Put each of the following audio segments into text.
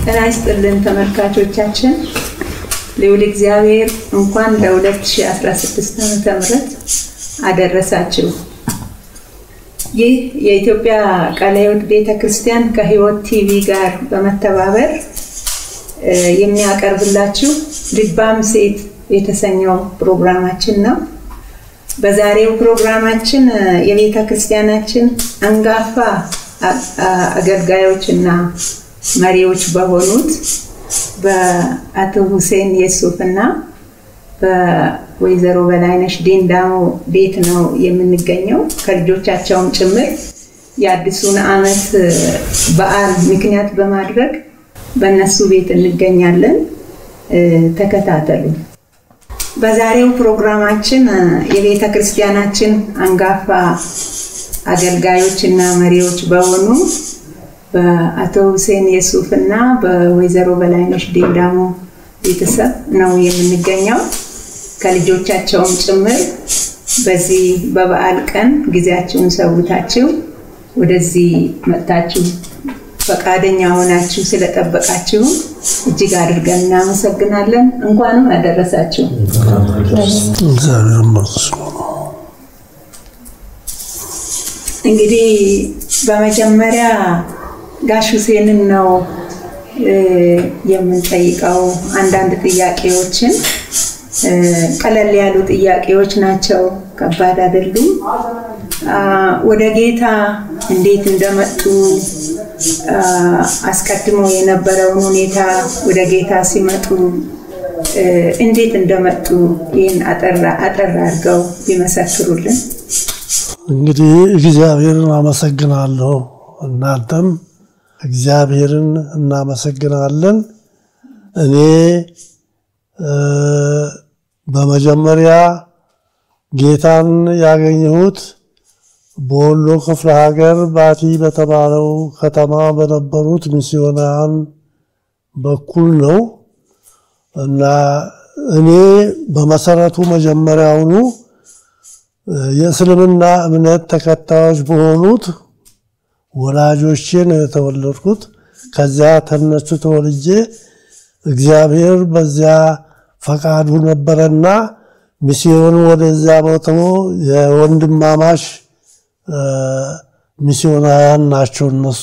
ጤና ይስጥልን ተመልካቾቻችን። ልዑል እግዚአብሔር እንኳን ለ2016 ዓመተ ምህረት አደረሳችሁ። ይህ የኢትዮጵያ ቃለ ሕይወት ቤተ ክርስቲያን ከሕይወት ቲቪ ጋር በመተባበር የሚያቀርብላችሁ ልባም ሴት የተሰኘው ፕሮግራማችን ነው። በዛሬው ፕሮግራማችን የቤተ ክርስቲያናችን አንጋፋ አገልጋዮች እና መሪዎች በሆኑት በአቶ ሁሴን የሱፍ እና በወይዘሮ በላይነሽ ዲንዳሞ ቤት ነው የምንገኘው። ከልጆቻቸውም ጭምር የአዲሱን ዓመት በዓል ምክንያት በማድረግ በእነሱ ቤት እንገኛለን። ተከታተሉ። በዛሬው ፕሮግራማችን የቤተ ክርስቲያናችን አንጋፋ አገልጋዮች እና መሪዎች በሆኑ በአቶ ሁሴን የሱፍ እና በወይዘሮ በላይነሽ ዲንዳሞ ቤተሰብ ነው የምንገኘው። ከልጆቻቸውም ጭምር በዚህ በበዓል ቀን ጊዜያችሁን ሰውታችሁ ወደዚህ መጥታችሁ ፈቃደኛ ሆናችሁ ስለጠበቃችሁ እጅግ አድርገን እናመሰግናለን። እንኳንም አደረሳችሁ። እንግዲህ በመጀመሪያ ጋሽ ሁሴንን ነው የምንጠይቀው። አንዳንድ ጥያቄዎችን ቀለል ያሉ ጥያቄዎች ናቸው፣ ከባድ አይደሉም። ወደ ጌታ እንዴት እንደመጡ አስቀድሞ የነበረውን ሁኔታ ወደ ጌታ ሲመጡ እንዴት እንደመጡ ይህን አጠር አድርገው ቢመሰክሩልን። እንግዲህ እግዚአብሔርን አመሰግናለሁ። እናንተም እግዚአብሔርን እናመሰግናለን። እኔ በመጀመሪያ ጌታን ያገኘሁት በወሎ ክፍለ ሀገር ባቲ በተባለው ከተማ በነበሩት ሚስዮናውያን በኩል ነው እና እኔ በመሰረቱ መጀመሪያውኑ የእስልምና እምነት ተከታዮች በሆኑት ወላጆቼን የተወለድኩት። ከዚያ ተነሱ ተወልጄ እግዚአብሔር በዚያ ፈቃዱ ነበረና ሚስዮን ወደዚያ ቦታው የወንድማማች ሚስዮናውያን ናቸው እነሱ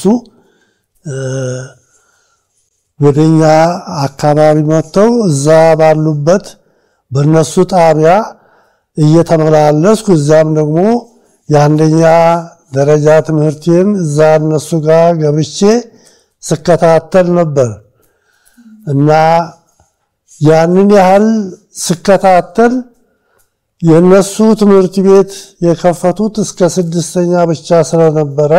ወደኛ አካባቢ መጥተው እዛ ባሉበት በእነሱ ጣቢያ እየተመላለስኩ እዚያም ደግሞ የአንደኛ ደረጃ ትምህርቴን እዛ እነሱ ጋር ገብቼ ስከታተል ነበር እና ያንን ያህል ስከታተል የእነሱ ትምህርት ቤት የከፈቱት እስከ ስድስተኛ ብቻ ስለነበረ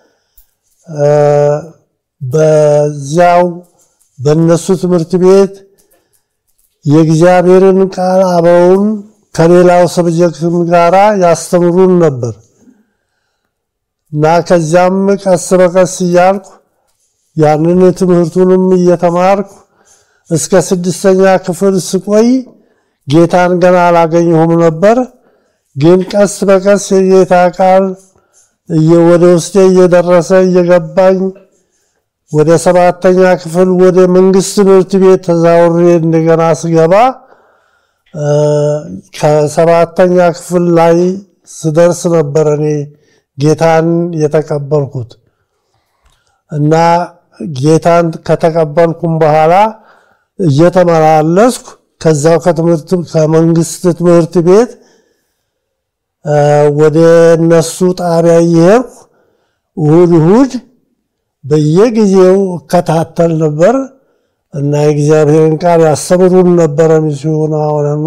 በዚያው በእነሱ ትምህርት ቤት የእግዚአብሔርን ቃል አበውን ከሌላው ሰብጀክትም ጋራ ያስተምሩን ነበር እና ከዚያም ቀስ በቀስ እያልኩ ያንን ትምህርቱንም እየተማርኩ እስከ ስድስተኛ ክፍል ስቆይ ጌታን ገና አላገኘሁም ነበር። ግን ቀስ በቀስ የጌታ ቃል ወደ ውስጤ እየደረሰ እየገባኝ ወደ ሰባተኛ ክፍል ወደ መንግስት ትምህርት ቤት ተዛውሬ እንደገና ስገባ ከሰባተኛ ክፍል ላይ ስደርስ ነበር እኔ ጌታን የተቀበልኩት እና ጌታን ከተቀበልኩም በኋላ እየተመላለስኩ ከዛው ከትምህርት ከመንግስት ትምህርት ቤት ወደ እነሱ ጣቢያ እየሄድኩ እሁድ እሁድ በየጊዜው እከታተል ነበር እና የእግዚአብሔርን ቃል ያስተምሩን ነበረ። ሚስዮናውያኑ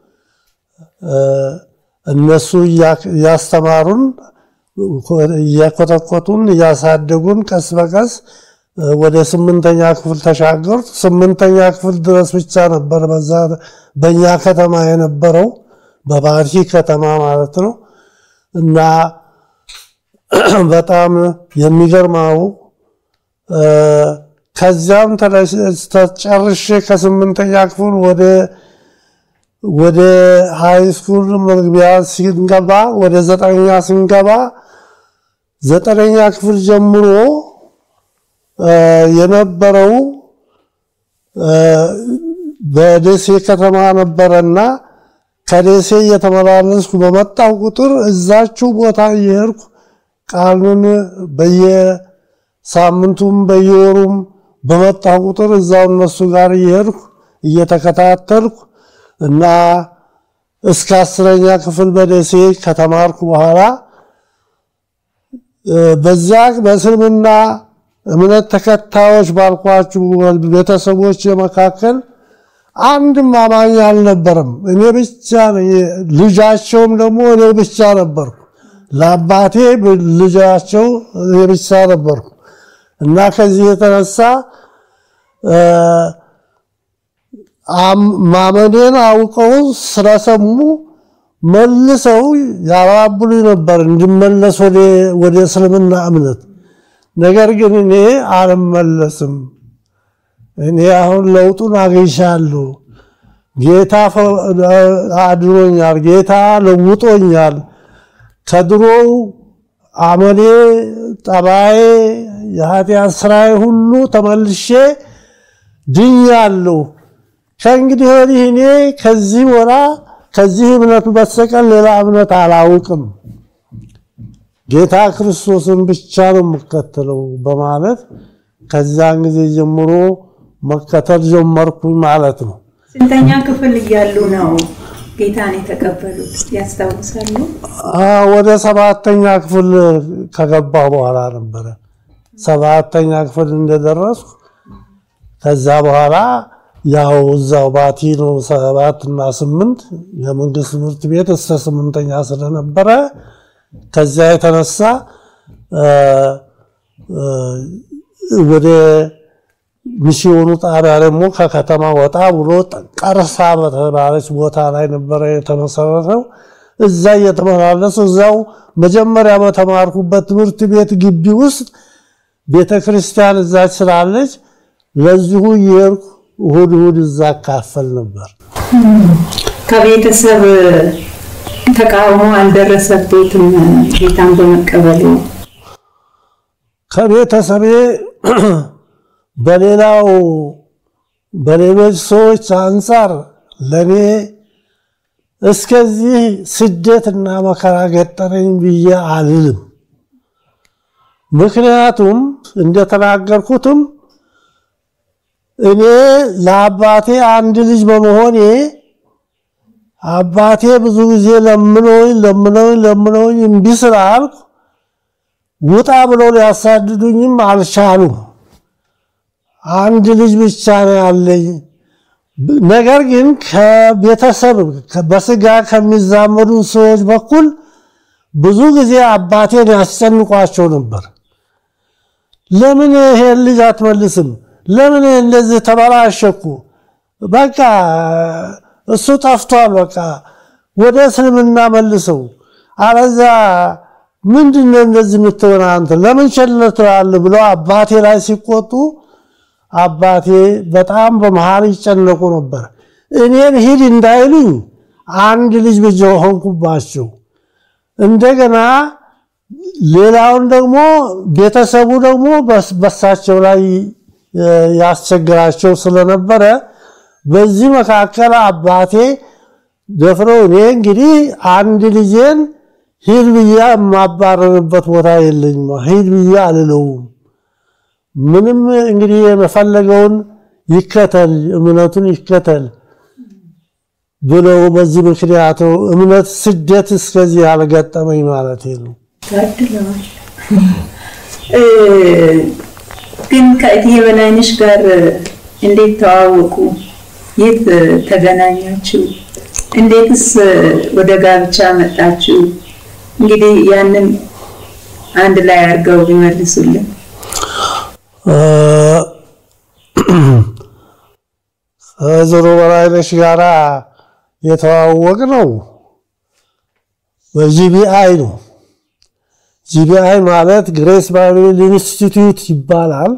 እነሱ እያስተማሩን እያኮተኮቱን እያሳደጉን ቀስ በቀስ ወደ ስምንተኛ ክፍል ተሻገሩ። ስምንተኛ ክፍል ድረስ ብቻ ነበር በዛ በእኛ ከተማ የነበረው በባቲ ከተማ ማለት ነው። እና በጣም የሚገርመው ከዚያም ተጨርሼ ከስምንተኛ ክፍል ወደ ወደ ሃይ ስኩል መግቢያ ስንገባ ወደ ዘጠነኛ ስንገባ ዘጠነኛ ክፍል ጀምሮ የነበረው በደሴ ከተማ ነበረና ከደሴ እየተመላለስኩ በመጣው ቁጥር እዛችው ቦታ እየሄድኩ ቃሉን በየሳምንቱም በየወሩም በመጣው ቁጥር እዛው እነሱ ጋር እየሄድኩ እየተከታተልኩ እና እስከ አስረኛ ክፍል በደሴ ከተማርኩ በኋላ በዚያ በእስልምና እምነት ተከታዮች ባልኳችሁ ቤተሰቦች መካከል አንድም አማኝ አልነበረም። እኔ ብቻ ልጃቸውም ደግሞ እኔ ብቻ ነበርኩ። ለአባቴ ልጃቸው እኔ ብቻ ነበርኩ እና ከዚህ የተነሳ ማመኔን አውቀው ስለሰሙ መልሰው ያባብሉኝ ነበር እንድመለስ ወደ እስልምና እምነት። ነገር ግን እኔ አልመለስም። እኔ አሁን ለውጡን አግኝቻለሁ። ጌታ አድኖኛል። ጌታ ለውጦኛል። ከድሮው አመሌ፣ ጠባዬ፣ የኃጢአት ስራዬ ሁሉ ተመልሼ ድኛለሁ። ከእንግዲህ ወዲህ እኔ ከዚህ ወራ ከዚህ እምነቱ በስተቀር ሌላ እምነት አላውቅም፣ ጌታ ክርስቶስን ብቻ ነው የምከተለው በማለት ከዚያን ጊዜ ጀምሮ መከተል ጀመርኩኝ ማለት ነው። ስንተኛ ክፍል እያሉ ነው ጌታን የተቀበሉት ያስታውሳሉ? ወደ ሰባተኛ ክፍል ከገባ በኋላ ነበረ። ሰባተኛ ክፍል እንደደረስኩ ከዛ በኋላ ያው እዛው ባቲ ነው ሰባት እና ስምንት የመንግስት ትምህርት ቤት እስከ ስምንተኛ ስለነበረ ከዚያ የተነሳ ወደ ሚስዮኑ ጣቢያ ደግሞ ከከተማ ወጣ ብሎ ቀርሳ በተባለች ቦታ ላይ ነበረ የተመሰረተው። እዛ እየተመላለሱ እዛው መጀመሪያ በተማርኩበት ትምህርት ቤት ግቢ ውስጥ ቤተ ክርስቲያን እዛች ስላለች ለዚሁ እየሄድኩ እሁድ እሁድ እዛ አካፈል ነበር። ከቤተሰብ ተቃውሞ አልደረሰበትም ጌታን በመቀበሉ? ከቤተሰቤ በሌላው በሌሎች ሰዎች አንጻር ለእኔ እስከዚህ ስደትና መከራ ገጠረኝ ብዬ አልልም። ምክንያቱም እንደተናገርኩትም እኔ ለአባቴ አንድ ልጅ በመሆኔ አባቴ ብዙ ጊዜ ለምነውኝ ለምነውኝ ለምነውኝ እምቢ ስላልኩ ውጣ ብለው ሊያሳድዱኝም አልቻሉም። አንድ ልጅ ብቻ ነው ያለኝ። ነገር ግን ከቤተሰብ በስጋ ከሚዛመዱ ሰዎች በኩል ብዙ ጊዜ አባቴን ያስጨንቋቸው ነበር። ለምን ይሄን ልጅ አትመልስም? ለምን እንደዚህ ተበላሸኩ? በቃ እሱ ጠፍቷል። በቃ ወደ እስልምና መልሰው፣ አለዛ ምንድን ነው እንደዚህ የምትሆን አንተ ለምን ቸል ትላለህ? ብለው አባቴ ላይ ሲቆጡ አባቴ በጣም በመሃል ይጨነቁ ነበር። እኔን ሂድ እንዳይሉኝ አንድ ልጅ ብቻ ሆንኩባቸው። እንደገና ሌላውን ደግሞ ቤተሰቡ ደግሞ በሳቸው ላይ ያስቸግራቸው ስለነበረ በዚህ መካከል አባቴ ደፍረው እኔ እንግዲህ አንድ ልጄን ሂድ ብዬ የማባረርበት ቦታ የለኝም፣ ሂድ ብዬ አልለውም። ምንም እንግዲህ የፈለገውን ይከተል፣ እምነቱን ይከተል ብለው በዚህ ምክንያቱ እምነት ስደት እስከዚህ ያልገጠመኝ ማለት ነው። ታድለዋል። ግን ከእትዬ በላይነሽ ጋር እንዴት ተዋወቁ? የት ተገናኛችሁ? እንዴትስ ወደ ጋብቻ መጣችሁ? እንግዲህ ያንን አንድ ላይ አድርገው ቢመልሱልን። ከወይዘሮ በላይነሽ ጋራ የተዋወቅ ነው በጂቢአይ ነው። ጂቢአይ ማለት ግሬስ ባይብል ኢንስቲትዩት ይባላል።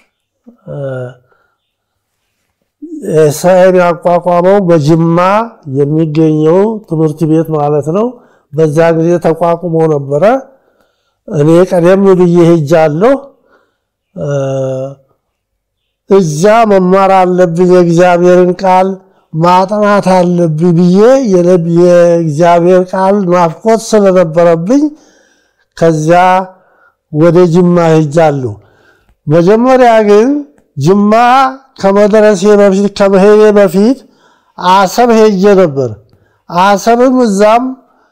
ኤስአይን ያቋቋመው በጅማ የሚገኘው ትምህርት ቤት ማለት ነው። በዛ ጊዜ ተቋቁሞ ነበረ። እኔ ቀደም ብዬ ሄጃለሁ። እዚያ መማር አለብኝ የእግዚአብሔርን ቃል ማጥናት አለብኝ ብዬ የእግዚአብሔር ቃል ናፍቆት ስለነበረብኝ ከዚያ ወደ ጅማ ሄጃለሁ። መጀመሪያ ግን ጅማ ከመድረሴ በፊት ከመሄዴ በፊት አሰብ ሄጄ ነበር። አሰብም እዛም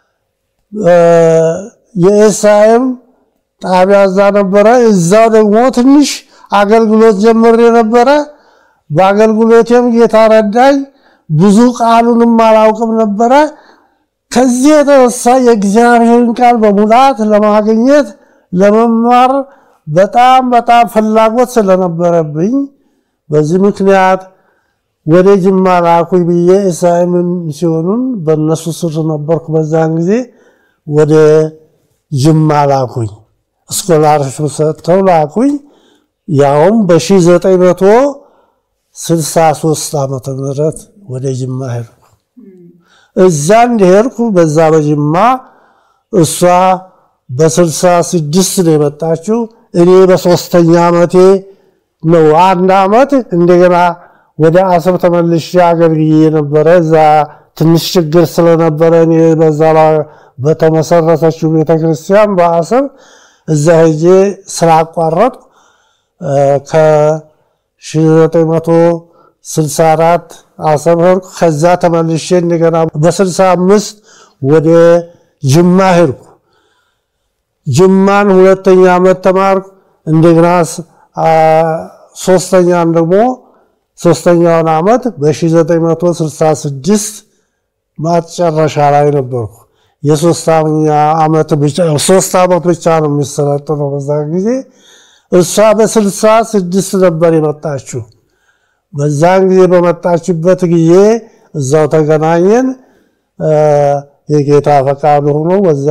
የኤስአይኤም ጣቢያ እዛ ነበረ። እዛው ደግሞ ትንሽ አገልግሎት ጀምሬ ነበረ። በአገልግሎቴም ጌታ ረዳኝ። ብዙ ቃሉንም አላውቅም ነበረ። ከዚህ የተነሳ የእግዚአብሔርን ቃል በሙላት ለማግኘት ለመማር በጣም በጣም ፍላጎት ስለነበረብኝ በዚህ ምክንያት ወደ ጅማ ላኩኝ ብዬ ኤስአይኤም ሲሆኑን በእነሱ ስር ነበርኩ። በዛን ጊዜ ወደ ጅማ ላኩኝ። ስኮላርሽፕ ሰጥተው ላኩኝ። ያውም በ1963 ዓመተ ምህረት ወደ ጅማ ሄድኩ። እዛ እንደሄድኩ በዛ በጅማ እሷ በ66 ነው የመጣችው። እኔ በሶስተኛ ዓመቴ ነው። አንድ ዓመት እንደገና ወደ አሰብ ተመልሼ አገልግዬ ነበረ። እዛ ትንሽ ችግር ስለነበረ እኔ በዛ በተመሰረተችው ቤተክርስቲያን በአሰብ እዛ ሄጄ ስላቋረጥኩ ከ1964 አሰብ ሄድኩ። ከዛ ተመልሼ እንደገና በ65 ወደ ጅማ ሄድኩ። ጅማን ሁለተኛ ዓመት ተማርኩ። እንደገና ሶስተኛን ደግሞ ሶስተኛውን ዓመት በ1966 ማጨረሻ ላይ ነበርኩ። የሶስት ዓመት ብቻ ሶስት ዓመት ብቻ ነው የሚሰለጥነው በዛ ጊዜ። እሷ በስልሳ ስድስት ነበር የመጣችው። በዛን ጊዜ በመጣችበት ጊዜ እዛው ተገናኘን። የጌታ ፈቃድ ሆኖ በዛ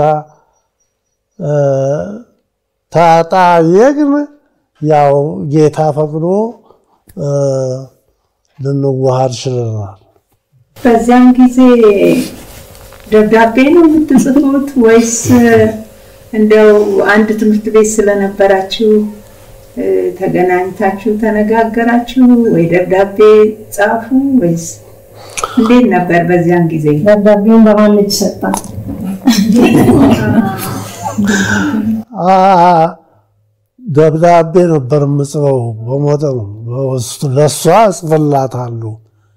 ተጣየቅን። ያው ጌታ ፈቅዶ ልንዋሃድ ችለናል። በዚያን ጊዜ ደብዳቤ ነው የምትጽፉት ወይስ እንደው አንድ ትምህርት ቤት ስለነበራችሁ ተገናኝታችሁ ተነጋገራችሁ ወይ ደብዳቤ ጻፉ ወይስ እንዴት ነበር በዚያን ጊዜ? ደብዳቤውን በማን እጅ ሰጣ? ደብዳቤ ነበር የምጽፈው በመጠኑ በውስጡ ለእሷ እጽፍላታለሁ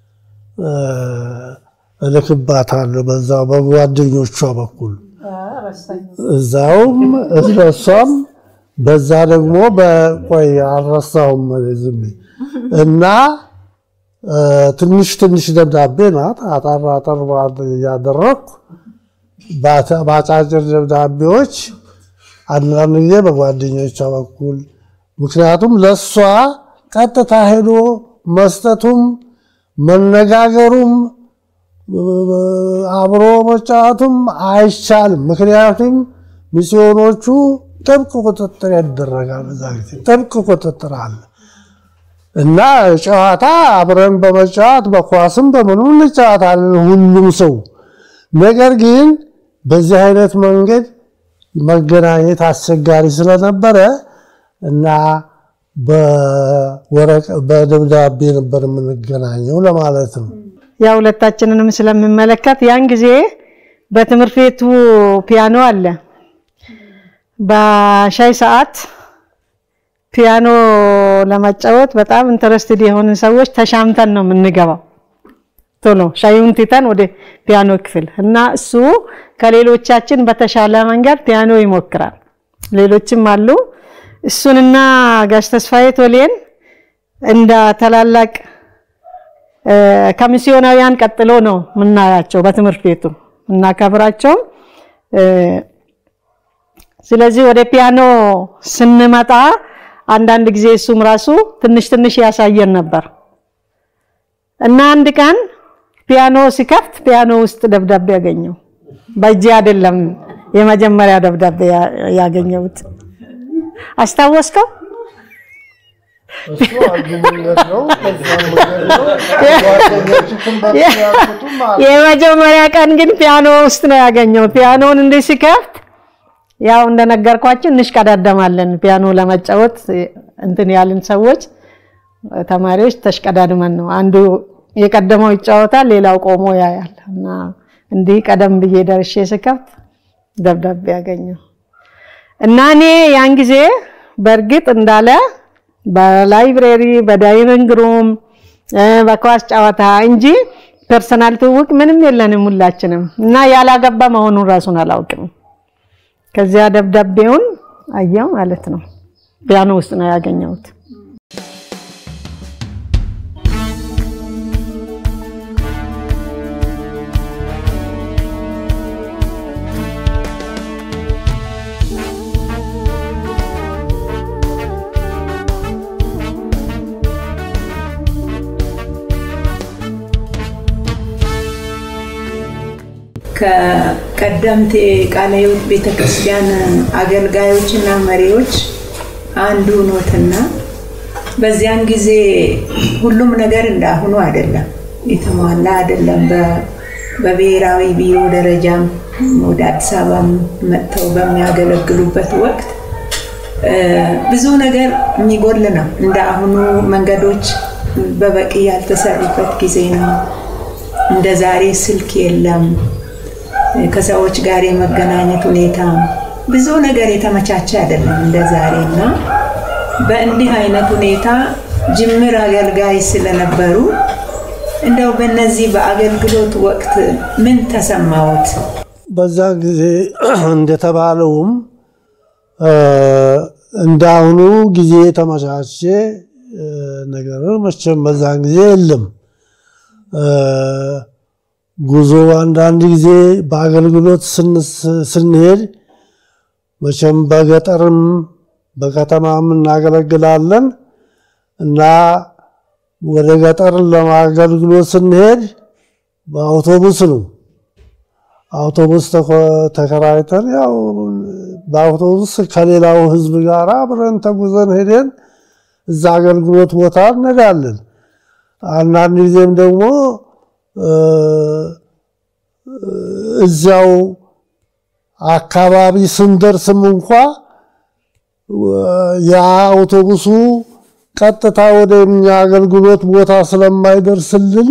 እልክባታለሁ በዛው በጓደኞቿ በኩል እዛውም እሷም በዛ ደግሞ በቆይ አልረሳውም ዝም እና ትንሽ ትንሽ ደብዳቤ ናት። አጠር አጠር እያደረግኩ በአጫጭር ደብዳቤዎች አንዳንድ ጊዜ በጓደኞቿ በኩል ምክንያቱም ለእሷ ቀጥታ ሄዶ መስጠቱም መነጋገሩም አብሮ መጫወቱም አይቻልም። ምክንያቱም ሚስዮኖቹ ጥብቅ ቁጥጥር ያደረጋል። በዛ ጊዜ ጥብቅ ቁጥጥር አለ እና ጨዋታ አብረን በመጫወት በኳስም በምኑ እንጫወታለን ሁሉም ሰው። ነገር ግን በዚህ አይነት መንገድ መገናኘት አስቸጋሪ ስለነበረ እና በደብዳቤ ነበር የምንገናኘው ለማለት ነው። ያ ሁለታችንንም ስለምመለከት ያን ጊዜ በትምህርት ቤቱ ፒያኖ አለ። በሻይ ሰዓት ፒያኖ ለመጫወት በጣም ኢንተረስትድ የሆንን ሰዎች ተሻምተን ነው የምንገባው። ቶሎ ሻዩን ትተን ወደ ፒያኖ ክፍል እና እሱ ከሌሎቻችን በተሻለ መንገድ ፒያኖ ይሞክራል። ሌሎችም አሉ። እሱንና ጋሽ ተስፋዬ ቶሌን እንደ ታላላቅ ከሚስዮናውያን ቀጥሎ ነው የምናያቸው በትምህርት ቤቱ እናከብራቸው። ስለዚህ ወደ ፒያኖ ስንመጣ አንዳንድ ጊዜ እሱም ራሱ ትንሽ ትንሽ ያሳየን ነበር እና አንድ ቀን ፒያኖ ሲከፍት ፒያኖ ውስጥ ደብዳቤ ያገኘው በእጄ አይደለም የመጀመሪያ ደብዳቤ ያገኘሁት። አስታወስከው? የመጀመሪያ ቀን ግን ፒያኖ ውስጥ ነው ያገኘው። ፒያኖን እንዲህ ሲከፍት ያው እንደነገርኳችሁ እንሽቀዳደማለን ፒያኖ ለመጫወት እንትን ያልን ሰዎች ተማሪዎች ተሽቀዳድመን ነው አንዱ የቀደመው ይጫወታል፣ ሌላው ቆሞ ያያል እና እንዲህ ቀደም ብዬ ደርሼ ስከፍት ደብዳቤ ያገኘው እና እኔ ያን ጊዜ በእርግጥ እንዳለ በላይብሬሪ በዳይኒንግ ሩም በኳስ ጨዋታ እንጂ ፐርሰናል ትውውቅ ምንም የለንም ሁላችንም እና ያላገባ መሆኑን ራሱን አላውቅም። ከዚያ ደብዳቤውን አየው ማለት ነው። ፒያኖ ውስጥ ነው ያገኘሁት። ከቀደምት የቃለ ሕይወት ቤተክርስቲያን አገልጋዮችና መሪዎች አንዱ ኖትና በዚያን ጊዜ ሁሉም ነገር እንዳሁኑ አይደለም፣ የተሟላ አይደለም። በብሔራዊ ቢሮ ደረጃም ወደ አዲስ አበባ መጥተው በሚያገለግሉበት ወቅት ብዙ ነገር የሚጎል ነው። እንደ አሁኑ መንገዶች በበቂ ያልተሰሩበት ጊዜ ነው። እንደ ዛሬ ስልክ የለም። ከሰዎች ጋር የመገናኘት ሁኔታ ብዙ ነገር የተመቻቸ አይደለም እንደ ዛሬ እና በእንዲህ አይነት ሁኔታ ጅምር አገልጋይ ስለነበሩ እንደው በእነዚህ በአገልግሎት ወቅት ምን ተሰማዎት? በዛ ጊዜ እንደተባለውም እንደ አሁኑ ጊዜ የተመቻቸ ነገር መቼም በዛን ጊዜ የለም። ጉዞ አንዳንድ ጊዜ በአገልግሎት ስንሄድ መቼም በገጠርም በከተማም እናገለግላለን እና ወደ ገጠር ለማገልግሎት ስንሄድ በአውቶቡስ ነው። አውቶቡስ ተከራይተን ያው በአውቶቡስ ከሌላው ሕዝብ ጋር አብረን ተጉዘን ሄደን እዛ አገልግሎት ቦታ እንሄዳለን። አንዳንድ ጊዜም ደግሞ እዚያው አካባቢ ስንደርስም እንኳ የአውቶቡሱ ቀጥታ ወደ እኛ አገልግሎት ቦታ ስለማይደርስልን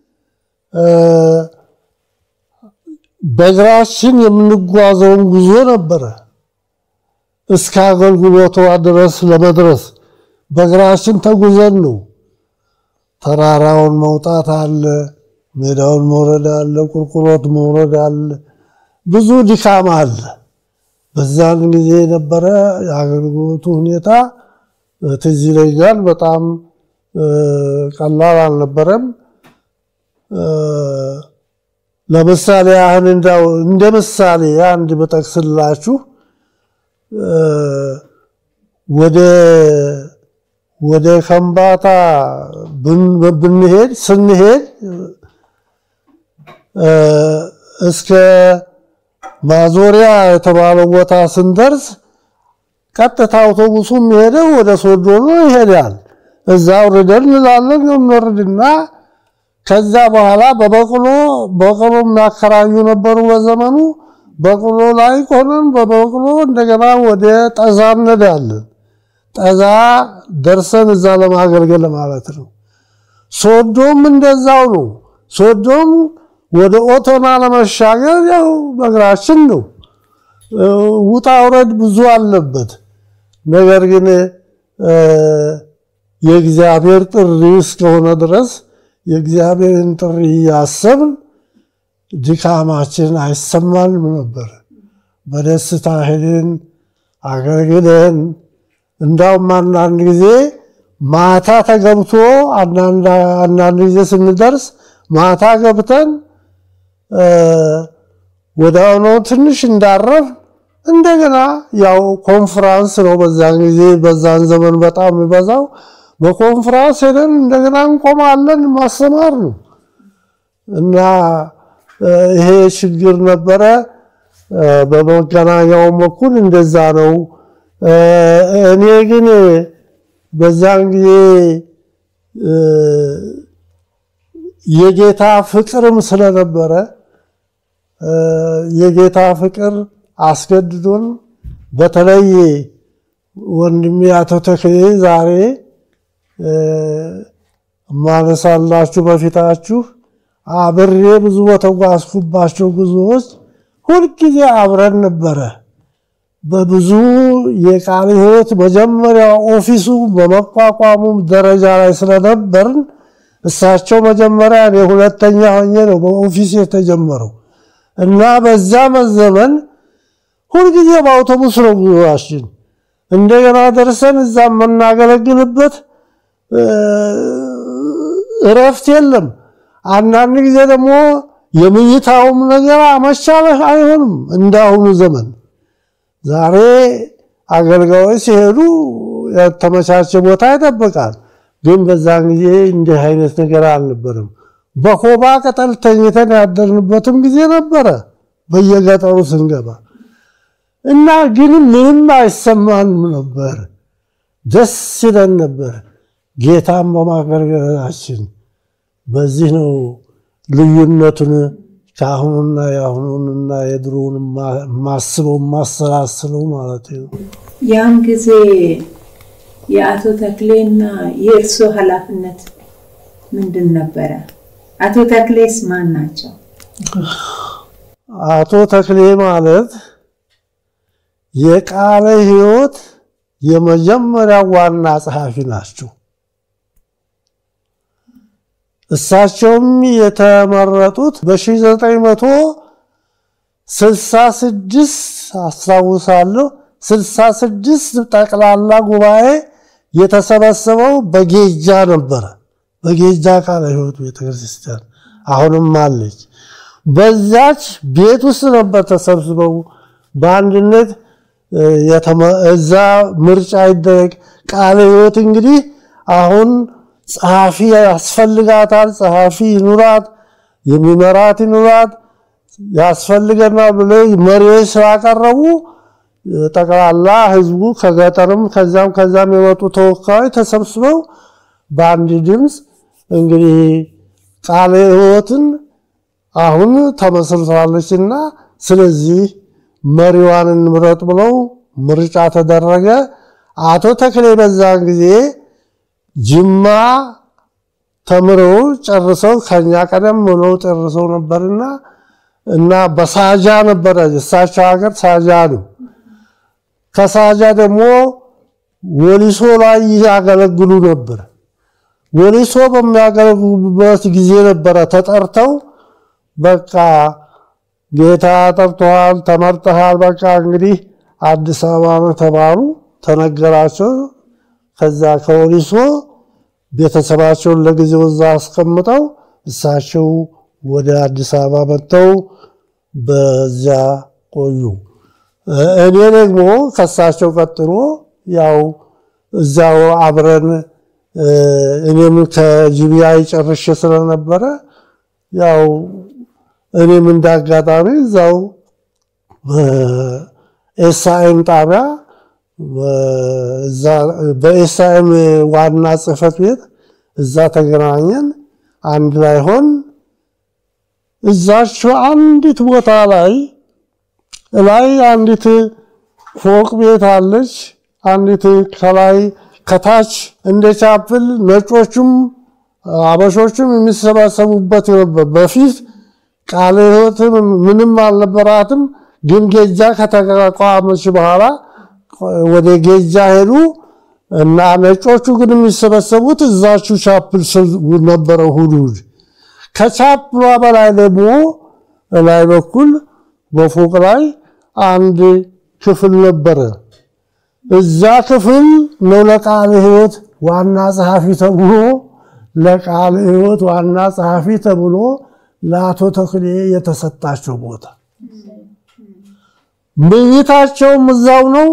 በእግራችን የምንጓዘውን ጉዞ ነበረ። እስከ አገልግሎቷ ድረስ ለመድረስ በእግራችን ተጉዘን ነው። ተራራውን መውጣት አለ፣ ሜዳውን መውረድ አለ፣ ቁልቁሎት መውረድ አለ፣ ብዙ ድካም አለ። በዛን ጊዜ የነበረ የአገልግሎቱ ሁኔታ ትዝ ይለኛል። በጣም ቀላል አልነበረም። ለምሳሌ ያህል እንዳው እንደ ምሳሌ አንድ በጠቅስላችሁ ወደ ወደ ከምባታ ብንሄድ ስንሄድ እስከ ማዞሪያ የተባለው ቦታ ስንደርስ ቀጥታ አውቶቡሱ የሚሄደው ወደ ሶዶ ነው ይሄዳል። እዛ ውርደን እንላለን እንወርድና ከዛ በኋላ በበቅሎ በቅሎ የሚያከራዩ ነበሩ በዘመኑ። በቅሎ ላይ ሆነን በበቅሎ እንደገና ወደ ጠዛ እንሄዳለን። ጠዛ ደርሰን እዛ ለማገልገል ማለት ነው። ሶዶም እንደዛው ነው። ሶዶም ወደ ኦቶና ለመሻገር ያው በእግራችን ነው። ውጣ ውረድ ብዙ አለበት። ነገር ግን የእግዚአብሔር ጥሪ እስከሆነ ድረስ የእግዚአብሔርን ጥሪ እያሰብን ድካማችን አይሰማንም ነበር። በደስታ ሄደን አገልግለን እንዳውም አንዳንድ ጊዜ ማታ ተገብቶ አንዳንድ ጊዜ ስንደርስ ማታ ገብተን ወደ ሆኖ ትንሽ እንዳረፍ እንደገና ያው ኮንፍራንስ ነው በዛን ጊዜ በዛን ዘመን በጣም የሚበዛው በኮንፍራንስ ሄደን እንደገና እንቆማለን። ማስተማር ነው እና ይሄ ችግር ነበረ። በመገናኛውም በኩል እንደዛ ነው። እኔ ግን በዛን ጊዜ የጌታ ፍቅርም ስለነበረ የጌታ ፍቅር አስገድዶን በተለይ ወንድሜ አቶ ተክሌ ዛሬ ማነሳላችሁ በፊታችሁ አብሬ ብዙ በተጓዝኩባቸው ጉዞዎች ሁልጊዜ አብረን ነበረ። በብዙ የቃለ ሕይወት መጀመሪያ ኦፊሱ በመቋቋሙ ደረጃ ላይ ስለነበርን እሳቸው መጀመሪያ እኔ ሁለተኛ ሆኜ ነው በኦፊስ የተጀመረው እና በዛ መዘመን ሁልጊዜ በአውቶቡስ ነው ጉዞአችን። እንደገና ደርሰን እዛ የምናገለግልበት እረፍት የለም። አንዳንድ ጊዜ ደግሞ የምኝታውም ነገር አመቻለህ አይሆንም እንዳሁኑ ዘመን። ዛሬ አገልጋዮች ሲሄዱ የተመቻቸ ቦታ ይጠብቃል። ግን በዛን ጊዜ እንዲህ አይነት ነገር አልነበረም። በኮባ ቅጠል ተኝተን ያደርንበትም ጊዜ ነበረ በየገጠሩ ስንገባ እና ግን ምንም አይሰማንም ነበር። ደስ ይለን ነበር ጌታን በማገልገላችን። በዚህ ነው ልዩነቱን ከአሁኑና የአሁኑንና የድሮውን ማስበው ማሰላስለው ማለት ነው። ያን ጊዜ የአቶ ተክሌና የእርሶ ኃላፊነት ምንድን ነበረ? አቶ ተክሌስ ማን ናቸው? አቶ ተክሌ ማለት የቃለ ሕይወት የመጀመሪያ ዋና ጸሐፊ ናቸው። እሳቸውም የተመረጡት በ1966 አስታውሳለሁ። 66 ጠቅላላ ጉባኤ የተሰበሰበው በጌጃ ነበረ። በጌጃ ቃለ ሕይወት ቤተክርስቲያን አሁንም አለች። በዛች ቤት ውስጥ ነበር ተሰብስበው በአንድነት እዛ ምርጫ ይደረግ። ቃለ ሕይወት እንግዲህ አሁን ጸሐፊ ያስፈልጋታል። ጸሐፊ ይኑራት፣ የሚመራት ይኑራት፣ ያስፈልገናል ብሎ መሪዎች ስላቀረቡ ጠቅላላ ህዝቡ ከገጠርም ከዛም ከዛም የመጡ ተወካዮች ተሰብስበው በአንድ ድምፅ እንግዲህ ቃለ ሕይወትን አሁን ተመስርታለችና ስለዚህ መሪዋን እንምረጥ ብለው ምርጫ ተደረገ። አቶ ተክሌ በዛን ጊዜ ጅማ ተምረው ጨርሰው ከኛ ቀደም ብለው ጨርሰው ነበርና እና በሳጃ ነበረ እሳቸው ሀገር ሳጃ ነው። ከሳጃ ደግሞ ወሊሶ ላይ ያገለግሉ ነበር። ወሊሶ በሚያገለግሉበት ጊዜ ነበረ ተጠርተው በቃ ጌታ ጠርቶሃል፣ ተመርጠሃል፣ በቃ እንግዲህ አዲስ አበባ ነው ተባሉ፣ ተነገራቸው። ከዛ ከወሊሶ ቤተሰባቸውን ለጊዜው እዛ አስቀምጠው እሳቸው ወደ አዲስ አበባ መጥተው በዚያ ቆዩ። እኔ ደግሞ ከእሳቸው ቀጥሎ ያው እዚያው አብረን እኔም ከጂቢአይ ጨርሼ ስለነበረ ያው እኔም እንዳጋጣሚ እዛው በኤስአይኤም ጣቢያ በኤስአይኤም ዋና ጽሕፈት ቤት እዛ ተገናኘን። አንድ ላይ ሆን እዛችው አንዲት ቦታ ላይ ላይ አንዲት ፎቅ ቤት አለች። አንዲት ከላይ ከታች እንደ ቻፕል ነጮቹም አበሾቹም የሚሰባሰቡበት ነበር። በፊት ቃለ ሕይወትም ምንም አልነበራትም። ግን ጌጃ ከተቋቋመች በኋላ ወደ ጌጃ ሄዱ እና ነጮቹ ግን የሚሰበሰቡት እዛችሁ ቻፕል ነበረ እሑድ እሑድ። ከቻፕሏ በላይ ደግሞ ላይ በኩል በፎቅ ላይ አንድ ክፍል ነበረ። እዛ ክፍል ነው ለቃለ ሕይወት ዋና ጸሐፊ ተብሎ ለቃለ ሕይወት ዋና ጸሐፊ ተብሎ ለአቶ ተክሌ የተሰጣቸው ቦታ ምኝታቸውም እዛው ነው።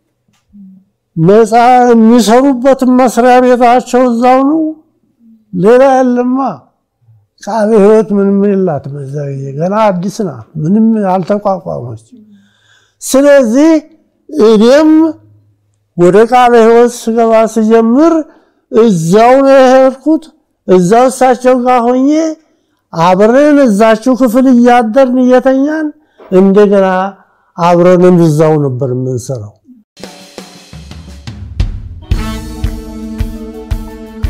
መጻ የሚሰሩበትን መስሪያ ቤታቸው እዛው ነው። ሌላ የለማ። ቃለ ሕይወት ምንም የላትም። በዛ ጊዜ ገና አዲስ ናት፣ ምንም አልተቋቋመች። ስለዚህ እኔም ወደ ቃለ ሕይወት ስገባ ስጀምር እዛው ነው የሄድኩት። እዛው እሳቸው ጋር ሆኜ አብረን እዛችሁ ክፍል እያደርን እየተኛን እንደገና አብረንም እዛው ነበር የምንሰራው።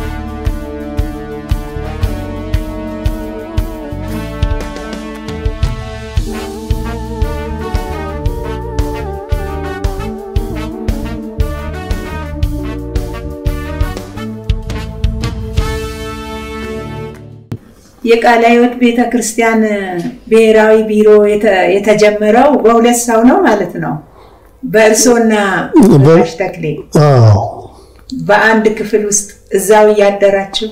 የቃለ ሕይወት ቤተ ክርስቲያን ብሔራዊ ቢሮ የተ- የተጀመረው በሁለት ሰው ነው ማለት ነው። በእርሶና በጋሽ ተክሌ አዎ በአንድ ክፍል ውስጥ እዛው እያደራችሁ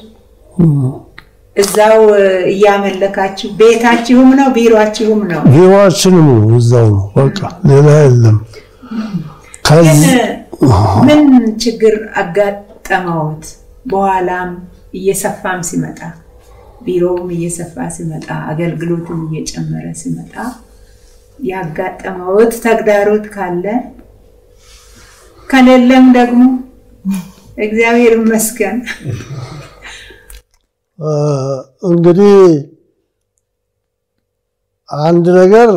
እዛው እያመለካችሁ ቤታችሁም ነው ቢሮአችሁም ነው። ቢሮአችንም እዛው ነው። በቃ ሌላ የለም። ግን ከዚህ ምን ችግር አጋጠመውት? በኋላም እየሰፋም ሲመጣ ቢሮውም እየሰፋ ሲመጣ አገልግሎትም እየጨመረ ሲመጣ ያጋጠመውት ተግዳሮት ካለ ከሌለም ደግሞ እግዚአብሔር ይመስገን እ፣ እንግዲህ አንድ ነገር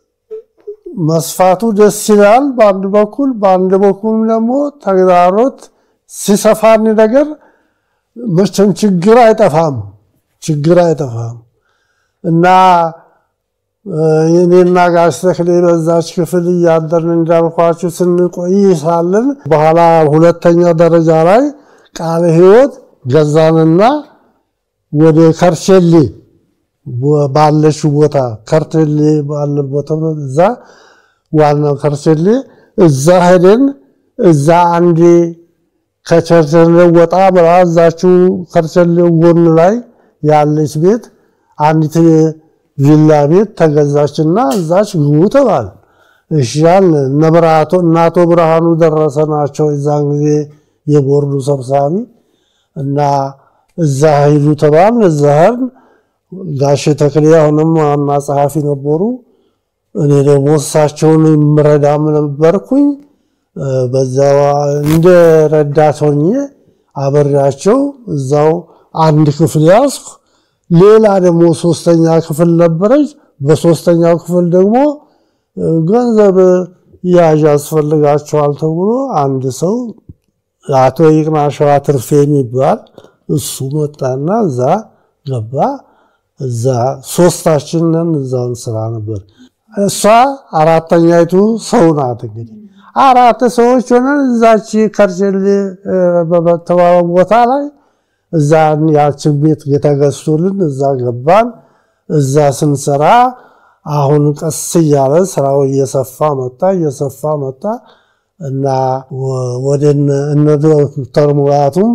መስፋቱ ደስ ይላል በአንድ በኩል፣ በአንድ በኩል ደግሞ ተግዳሮት ሲሰፋን ነገር መቼም ችግር አይጠፋም፣ ችግር አይጠፋም እና እ፣ እኔና ጋሽ ተክሌ በዛች ክፍል እያደርን እንዳልኳችሁ ስንቆይ ሳለን በኋላ ሁለተኛ ደረጃ ላይ ቃለ ሕይወት ገዛንና ወደ ከርቸሌ ባለችው ቦታ ከርቸሌ ባለ ቦታ እዛ ዋናው ከርቸሌ እዛ ሄደን እዛ አንዴ ከቸርቸሌ ወጣ ብላ እዛችው ከርቸሌ ጎን ላይ ያለች ቤት አንዲት ቪላ ቤት ተገዛችና እዛች ግቡ ተባል። እሺ አልን። እነ ብርሃቶ እናቶ ብርሃኑ ደረሰ ናቸው የዛን ጊዜ የቦርዱ ሰብሳቢ እና እዛ ሂዱ ተባል። እዛ ሄድን። ጋሽ ተክሌ አሁንም ዋና ጸሐፊ ነበሩ። እኔ ደግሞ እሳቸውን የምረዳም ነበርኩኝ። በዛ እንደ ረዳት ሆኜ አበሬያቸው እዛው አንድ ክፍል ያዝኩ። ሌላ ደግሞ ሶስተኛ ክፍል ነበረች። በሶስተኛው ክፍል ደግሞ ገንዘብ ያዥ ያስፈልጋቸዋል ተብሎ አንድ ሰው አቶ ይቅናሸዋ ትርፌ የሚባል እሱ መጣና እዛ ገባ። እዛ ሶስታችንን እዛውን ስራ ነበር። እሷ አራተኛይቱ ሰው ናት። እንግዲህ አራት ሰዎች ሆነን እዛች ከርቸሌ በተባለ ቦታ ላይ እዛ ያችን ቤት የተገዝቶልን እዛ ገባን። እዛ ስንሰራ አሁን ቀስ እያለ ስራው እየሰፋ መጣ እየሰፋ መጣ እና ወደ እነ ዶክተር ሙላቱም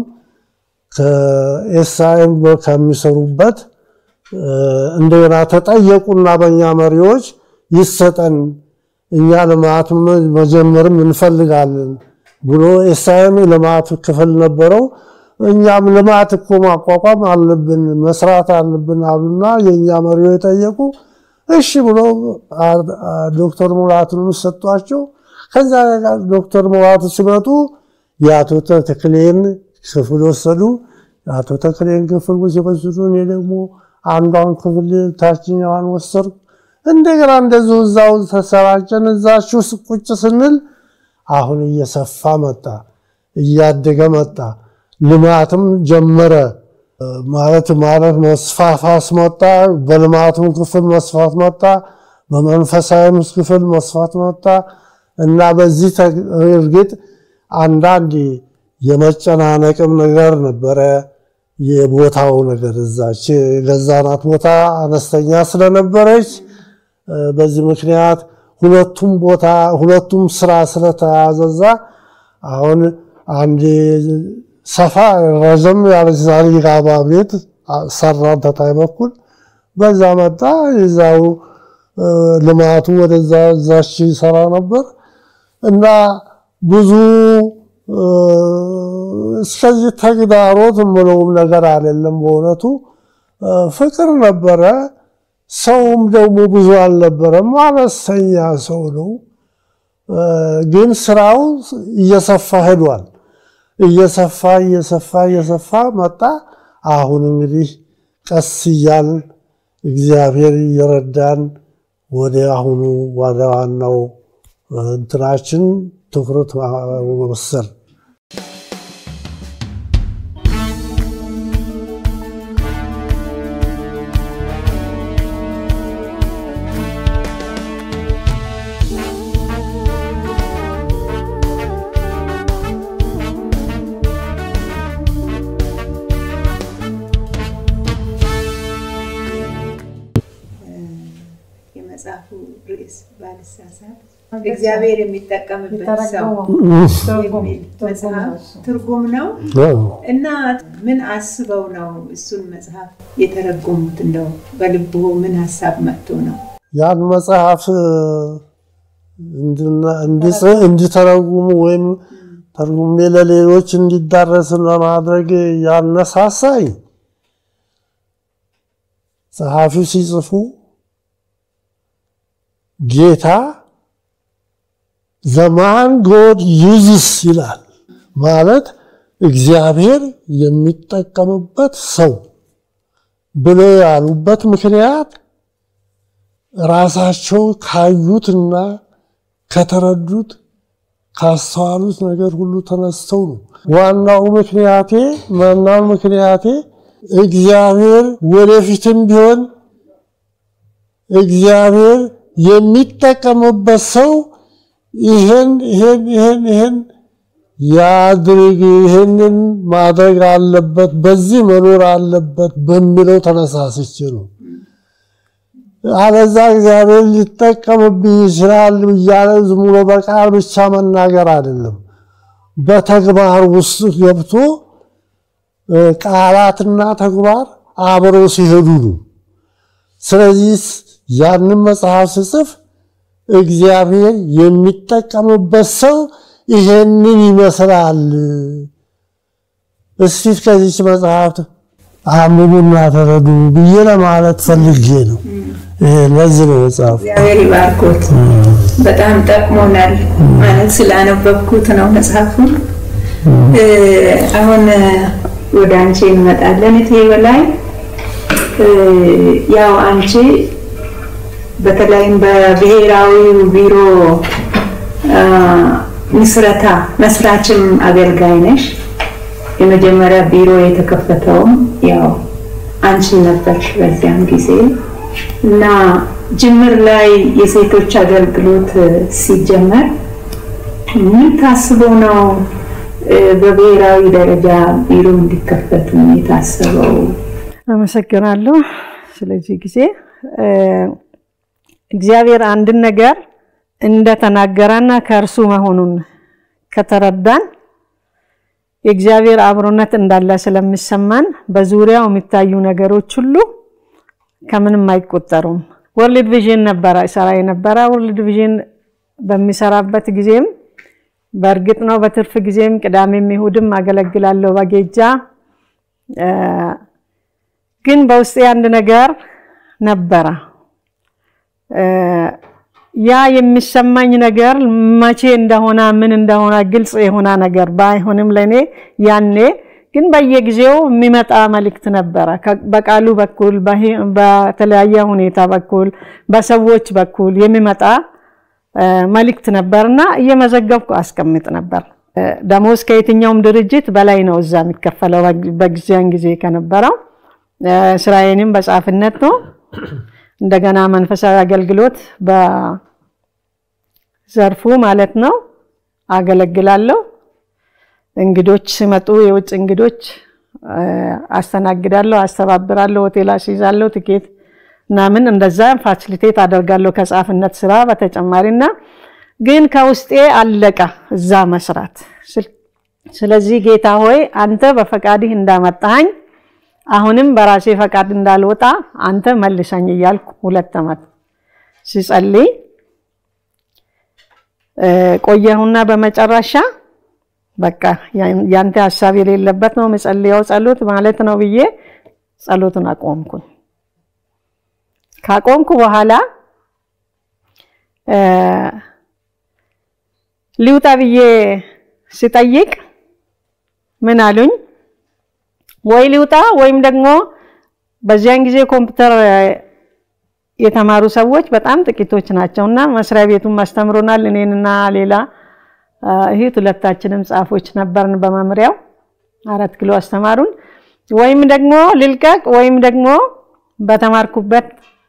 ከኤስአይኤም ከሚሰሩበት እንደገና ተጠየቁና በእኛ መሪዎች ይሰጠን እኛ ልማት መጀመርም እንፈልጋለን ብሎ ኤስአይኤም ልማት ክፍል ነበረው። እኛም ልማት እኮ ማቋቋም አለብን መስራት አለብን አሉና የእኛ መሪዎች ጠየቁ። እሺ ብሎ ዶክተር ሙላቱን ሰጧቸው። ከዛ ዶክተር ሙላቱ ሲመጡ የአቶ ተክሌን ክፍል ወሰዱ። የአቶ ተክሌን ክፍል ሲወስዱ እኔ ደግሞ አንዷን ክፍል ታችኛዋን ወሰድኩ። እንደገና እንደዚሁ እዛው ተሰራጨን። እዛችሁ ቁጭ ስንል አሁን እየሰፋ መጣ፣ እያደገ መጣ። ልማትም ጀመረ ማለት ማለት መስፋፋት መጣ። በልማቱም ክፍል መስፋት መጣ፣ በመንፈሳዊም ክፍል መስፋት መጣ እና በዚህ እርግጥ አንዳንድ የመጨናነቅም ነገር ነበረ። የቦታው ነገር እዛች የገዛናት ቦታ አነስተኛ ስለነበረች በዚህ ምክንያት ሁለቱም ቦታ ሁለቱም ስራ ስለተያዘዛ አሁን አንድ ሰፋ ረዘም ያለች ዛሪጋባ ቤት ሰራን ተታይ በኩል በዛ መጣ። የዛው ልማቱ ወደዛ እዛች ይሰራ ነበር እና ብዙ እስከዚህ ተግዳሮት የምለውም ነገር አይደለም። በእውነቱ ፍቅር ነበረ። ሰውም ደግሞ ብዙ አልነበረም፣ አነስተኛ ሰው ነው። ግን ስራው እየሰፋ ሄዷል። እየሰፋ እየሰፋ እየሰፋ መጣ። አሁን እንግዲህ ቀስ እያልን እግዚአብሔር እየረዳን ወደ አሁኑ ወደ ዋናው እንትናችን ትኩረት ወሰን ባልሳሳት እግዚአብሔር የሚጠቀምበት ሰው የሚል መጽሐፍ ትርጉም ነው እና ምን አስበው ነው እሱን መጽሐፍ የተረጎሙት? እንደው በልቦ ምን ሀሳብ መጥቶ ነው? ያን መጽሐፍ እንዲተረጉሙ ወይም ተርጉሜ ለሌሎች እንዲዳረስ ለማድረግ ያነሳሳኝ ጸሐፊው ሲጽፉ ጌታ ዘማን ጎድ ዩዝስ ይላል ማለት እግዚአብሔር የሚጠቀምበት ሰው ብለው ያሉበት ምክንያት ራሳቸው ካዩትና ከተረዱት ካስተዋሉት ነገር ሁሉ ተነስተው ነው። ዋናው ምክንያቴ ዋናው ምክንያቴ እግዚአብሔር ወደፊትም ቢሆን እግዚአብሔር የሚጠቀምበት ሰው ይህን ይህን ይህን ይህን ያድርግ፣ ይህንን ማድረግ አለበት፣ በዚህ መኖር አለበት በሚለው ተነሳስቼ ነው። አለዛ እግዚአብሔር ሊጠቀምብኝ ይችላል እያለ ዝም ብሎ በቃል ብቻ መናገር አይደለም፣ በተግባር ውስጥ ገብቶ ቃላትና ተግባር አብረው ሲሄዱ ነው። ስለዚህ ያንን መጽሐፍ ስጽፍ እግዚአብሔር የሚጠቀምበት ሰው ይሄንን ይመስላል። እስቲ ከዚች መጽሐፍ አንብቡና ተረዱ ብዬ ለማለት ፈልጌ ነው። ለዚህ ነው መጽሐፍ። እግዚአብሔር ይባርኮት። በጣም ጠቅሞናል ማለት ስላነበብኩት ነው መጽሐፉን። አሁን ወደ አንቺ እንመጣለን። እቴ በላይ ያው አንቺ በተለይም በብሔራዊ ቢሮ ምስረታ መስራችም አገልጋይ ነሽ። የመጀመሪያ ቢሮ የተከፈተውም ያው አንቺ ነበርሽ በዚያም ጊዜ እና ጅምር ላይ የሴቶች አገልግሎት ሲጀመር ምን ታስቦ ነው በብሔራዊ ደረጃ ቢሮ እንዲከፈት የታሰበው? አመሰግናለሁ ስለዚህ ጊዜ እግዚአብሔር አንድን ነገር እንደተናገረና ከእርሱ መሆኑን ከተረዳን የእግዚአብሔር አብሮነት እንዳለ ስለሚሰማን በዙሪያው የሚታዩ ነገሮች ሁሉ ከምንም አይቆጠሩም። ወርልድ ቪዥን ነበረ ሰራ የነበረ ወርልድ ቪዥን በሚሰራበት ጊዜም በእርግጥ ነው በትርፍ ጊዜም ቅዳሜም ይሁድም አገለግላለሁ በጌጃ ግን በውስጤ አንድ ነገር ነበረ። ያ የሚሰማኝ ነገር መቼ እንደሆነ ምን እንደሆነ ግልጽ የሆነ ነገር ባይሆንም ለእኔ ያኔ ግን በየጊዜው የሚመጣ መልእክት ነበረ። በቃሉ በኩል በተለያየ ሁኔታ በኩል በሰዎች በኩል የሚመጣ መልእክት ነበርና እየመዘገብኩ አስቀምጥ ነበር። ደሞዝ ከየትኛውም ድርጅት በላይ ነው እዛ የሚከፈለው በጊዜያን ጊዜ ከነበረው። ስራዬንም በጻፍነት ነው። እንደገና መንፈሳዊ አገልግሎት በዘርፉ ማለት ነው አገለግላለሁ። እንግዶች ሲመጡ የውጭ እንግዶች አስተናግዳለሁ፣ አስተባብራለሁ፣ ሆቴል አስይዛለሁ፣ ትኬት ምናምን እንደዛ ፋሲሊቴት አደርጋለሁ ከጻፍነት ስራ በተጨማሪና ግን ከውስጤ አለቀ እዛ መስራት። ስለዚህ ጌታ ሆይ አንተ በፈቃድህ እንዳመጣኸኝ አሁንም በራሴ ፈቃድ እንዳልወጣ አንተ መልሰኝ እያልኩ ሁለት ዓመት ሲጸልይ ቆየሁና በመጨረሻ በቃ ያንተ ሀሳብ የሌለበት ነው የምጸልየው ጸሎት ማለት ነው ብዬ ጸሎቱን አቆምኩኝ። ካቆምኩ በኋላ ሊውጣ ብዬ ሲጠይቅ ምን አሉኝ? ወይ ሊውጣ ወይም ደግሞ በዚያን ጊዜ ኮምፒውተር የተማሩ ሰዎች በጣም ጥቂቶች ናቸው እና መስሪያ ቤቱን አስተምሮናል። እኔንና ሌላ እህት ሁለታችንም ጻፎች ነበርን በመምሪያው አራት ኪሎ አስተማሩን። ወይም ደግሞ ልልቀቅ ወይም ደግሞ በተማርኩበት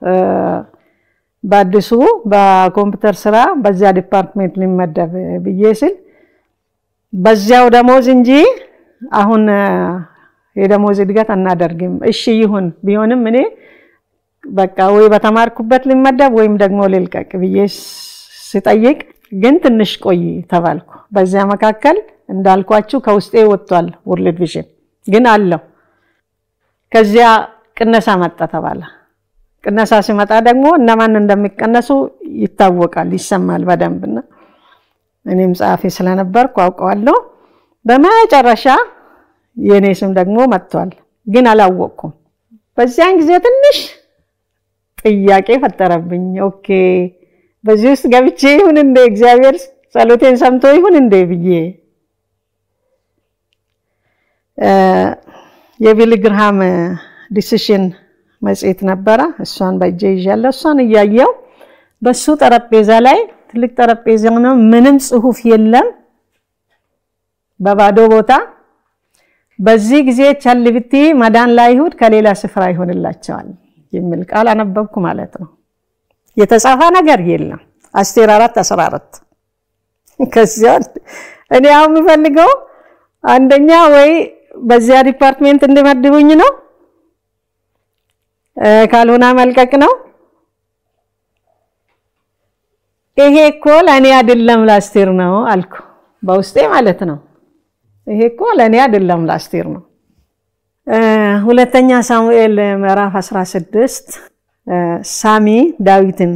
በአዲሱ በኮምፒውተር ስራ በዚያ ዲፓርትሜንት ሊመደብ ብዬ ስል በዚያው ደሞዝ እንጂ አሁን የደሞዝ እድገት አናደርግም። እሺ ይሁን ቢሆንም እኔ በቃ ወይ በተማርኩበት ሊመደብ ወይም ደግሞ ልልቀቅ ብዬ ስጠይቅ ግን ትንሽ ቆይ ተባልኩ። በዚያ መካከል እንዳልኳችሁ ከውስጤ ወጥቷል ወርልድ ቪዥን ግን አለው። ከዚያ ቅነሳ መጣ ተባለ። ቅነሳ ሲመጣ ደግሞ እነማን እንደሚቀነሱ ይታወቃል፣ ይሰማል በደንብና እኔም ጸሐፊ ስለነበርኩ አውቀዋለሁ። በመጨረሻ የእኔ ስም ደግሞ መጥቷል፣ ግን አላወቅኩም። በዚያን ጊዜ ትንሽ ጥያቄ ፈጠረብኝ። ኦኬ በዚህ ውስጥ ገብቼ ይሁን እንደ እግዚአብሔር ጸሎቴን ሰምቶ ይሁን እንደ ብዬ የቢሊ ግርሃም ዲሲሽን መጽሔት ነበረ። እሷን በእጄ ይዣለሁ። እሷን እያየው በሱ ጠረጴዛ ላይ ትልቅ ጠረጴዛ ነው፣ ምንም ጽሁፍ የለም፣ በባዶ ቦታ። በዚህ ጊዜ ቸል ብቲ መዳን ለአይሁድ ከሌላ ስፍራ ይሆንላቸዋል የሚል ቃል አነበብኩ ማለት ነው። የተጻፈ ነገር የለም። አስቴር አራት አስራ አራት ከዚያ እኔ አሁን የምፈልገው አንደኛ ወይ በዚያ ዲፓርትሜንት እንዲመድቡኝ ነው፣ ካልሆነ መልቀቅ ነው። ይሄ እኮ ለእኔ አይደለም ለአስቴር ነው አልኩ በውስጤ ማለት ነው። ይሄ እኮ ለእኔ አይደለም ለአስቴር ነው። ሁለተኛ ሳሙኤል ምዕራፍ 16 ሳሚ ዳዊትን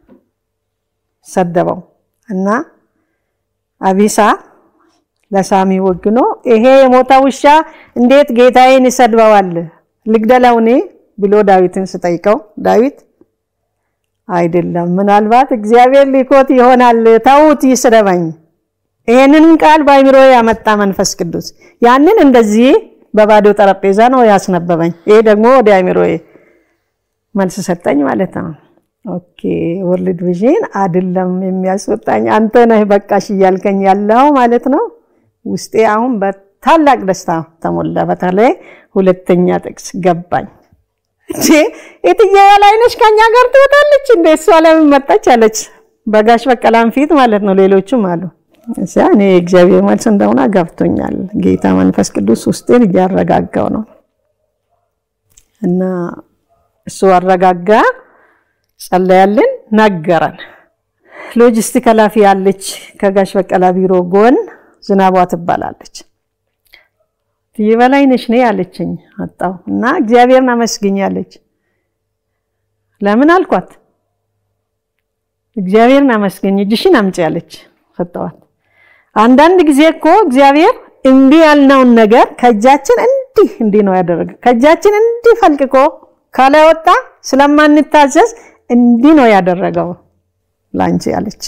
ሰደበው እና አቢሳ ለሳሚ ወግኖ ይሄ የሞተ ውሻ እንዴት ጌታዬን ይሰድበዋል? ልግደለው እኔ ብሎ ዳዊትን ስጠይቀው ዳዊት አይደለም፣ ምናልባት እግዚአብሔር ሊኮት ይሆናል፣ ተዉት ይስደበኝ። ይሄንን ቃል በአይምሮ ያመጣ መንፈስ ቅዱስ ያንን እንደዚህ በባዶ ጠረጴዛ ነው ያስነበበኝ። ይሄ ደግሞ ወደ አይምሮዬ መልስ ሰጠኝ ማለት ነው። ኦኬ ወርልድ ቪዥን አይደለም የሚያስወጣኝ አንተ ነህ በቃሽ እያልከኝ ያለው ማለት ነው። ውስጤ አሁን በታላቅ ደስታ ተሞላ። በተለይ ሁለተኛ ጥቅስ ገባኝ። እንዴ የትዬ በላይነሽ ከኛ ጋር ትወጣለች እንደ እሷ ለምን መጣች አለች። በጋሽ በቀላም ፊት ማለት ነው። ሌሎቹም አሉ። እዚያ እኔ እግዚአብሔር መልስ እንደሆነ ገብቶኛል። ጌታ መንፈስ ቅዱስ ውስጤን እያረጋጋው ነው እና እሱ አረጋጋ። ጸለያልን፣ ነገረን። ሎጂስቲክ ኃላፊ ያለች ከጋሽ በቀላ ቢሮ ጎን ዝናቧ ትባላለች። ትዬ በላይነሽ ነኝ አለችኝ። አጣሁ እና እግዚአብሔርን አመስግኝ አለች። ለምን አልኳት። እግዚአብሔርን አመስግኝ እጅሽን አምጪ አለች። ሰጠዋት። አንዳንድ ጊዜ እኮ እግዚአብሔር እምቢ ያልነውን ነገር ከእጃችን እንዲህ እንዲህ ነው ያደረገ ከእጃችን እንዲህ ፈልቅቆ ካላወጣ ስለማንታዘዝ እንዲህ ነው ያደረገው ላንቺ አለች።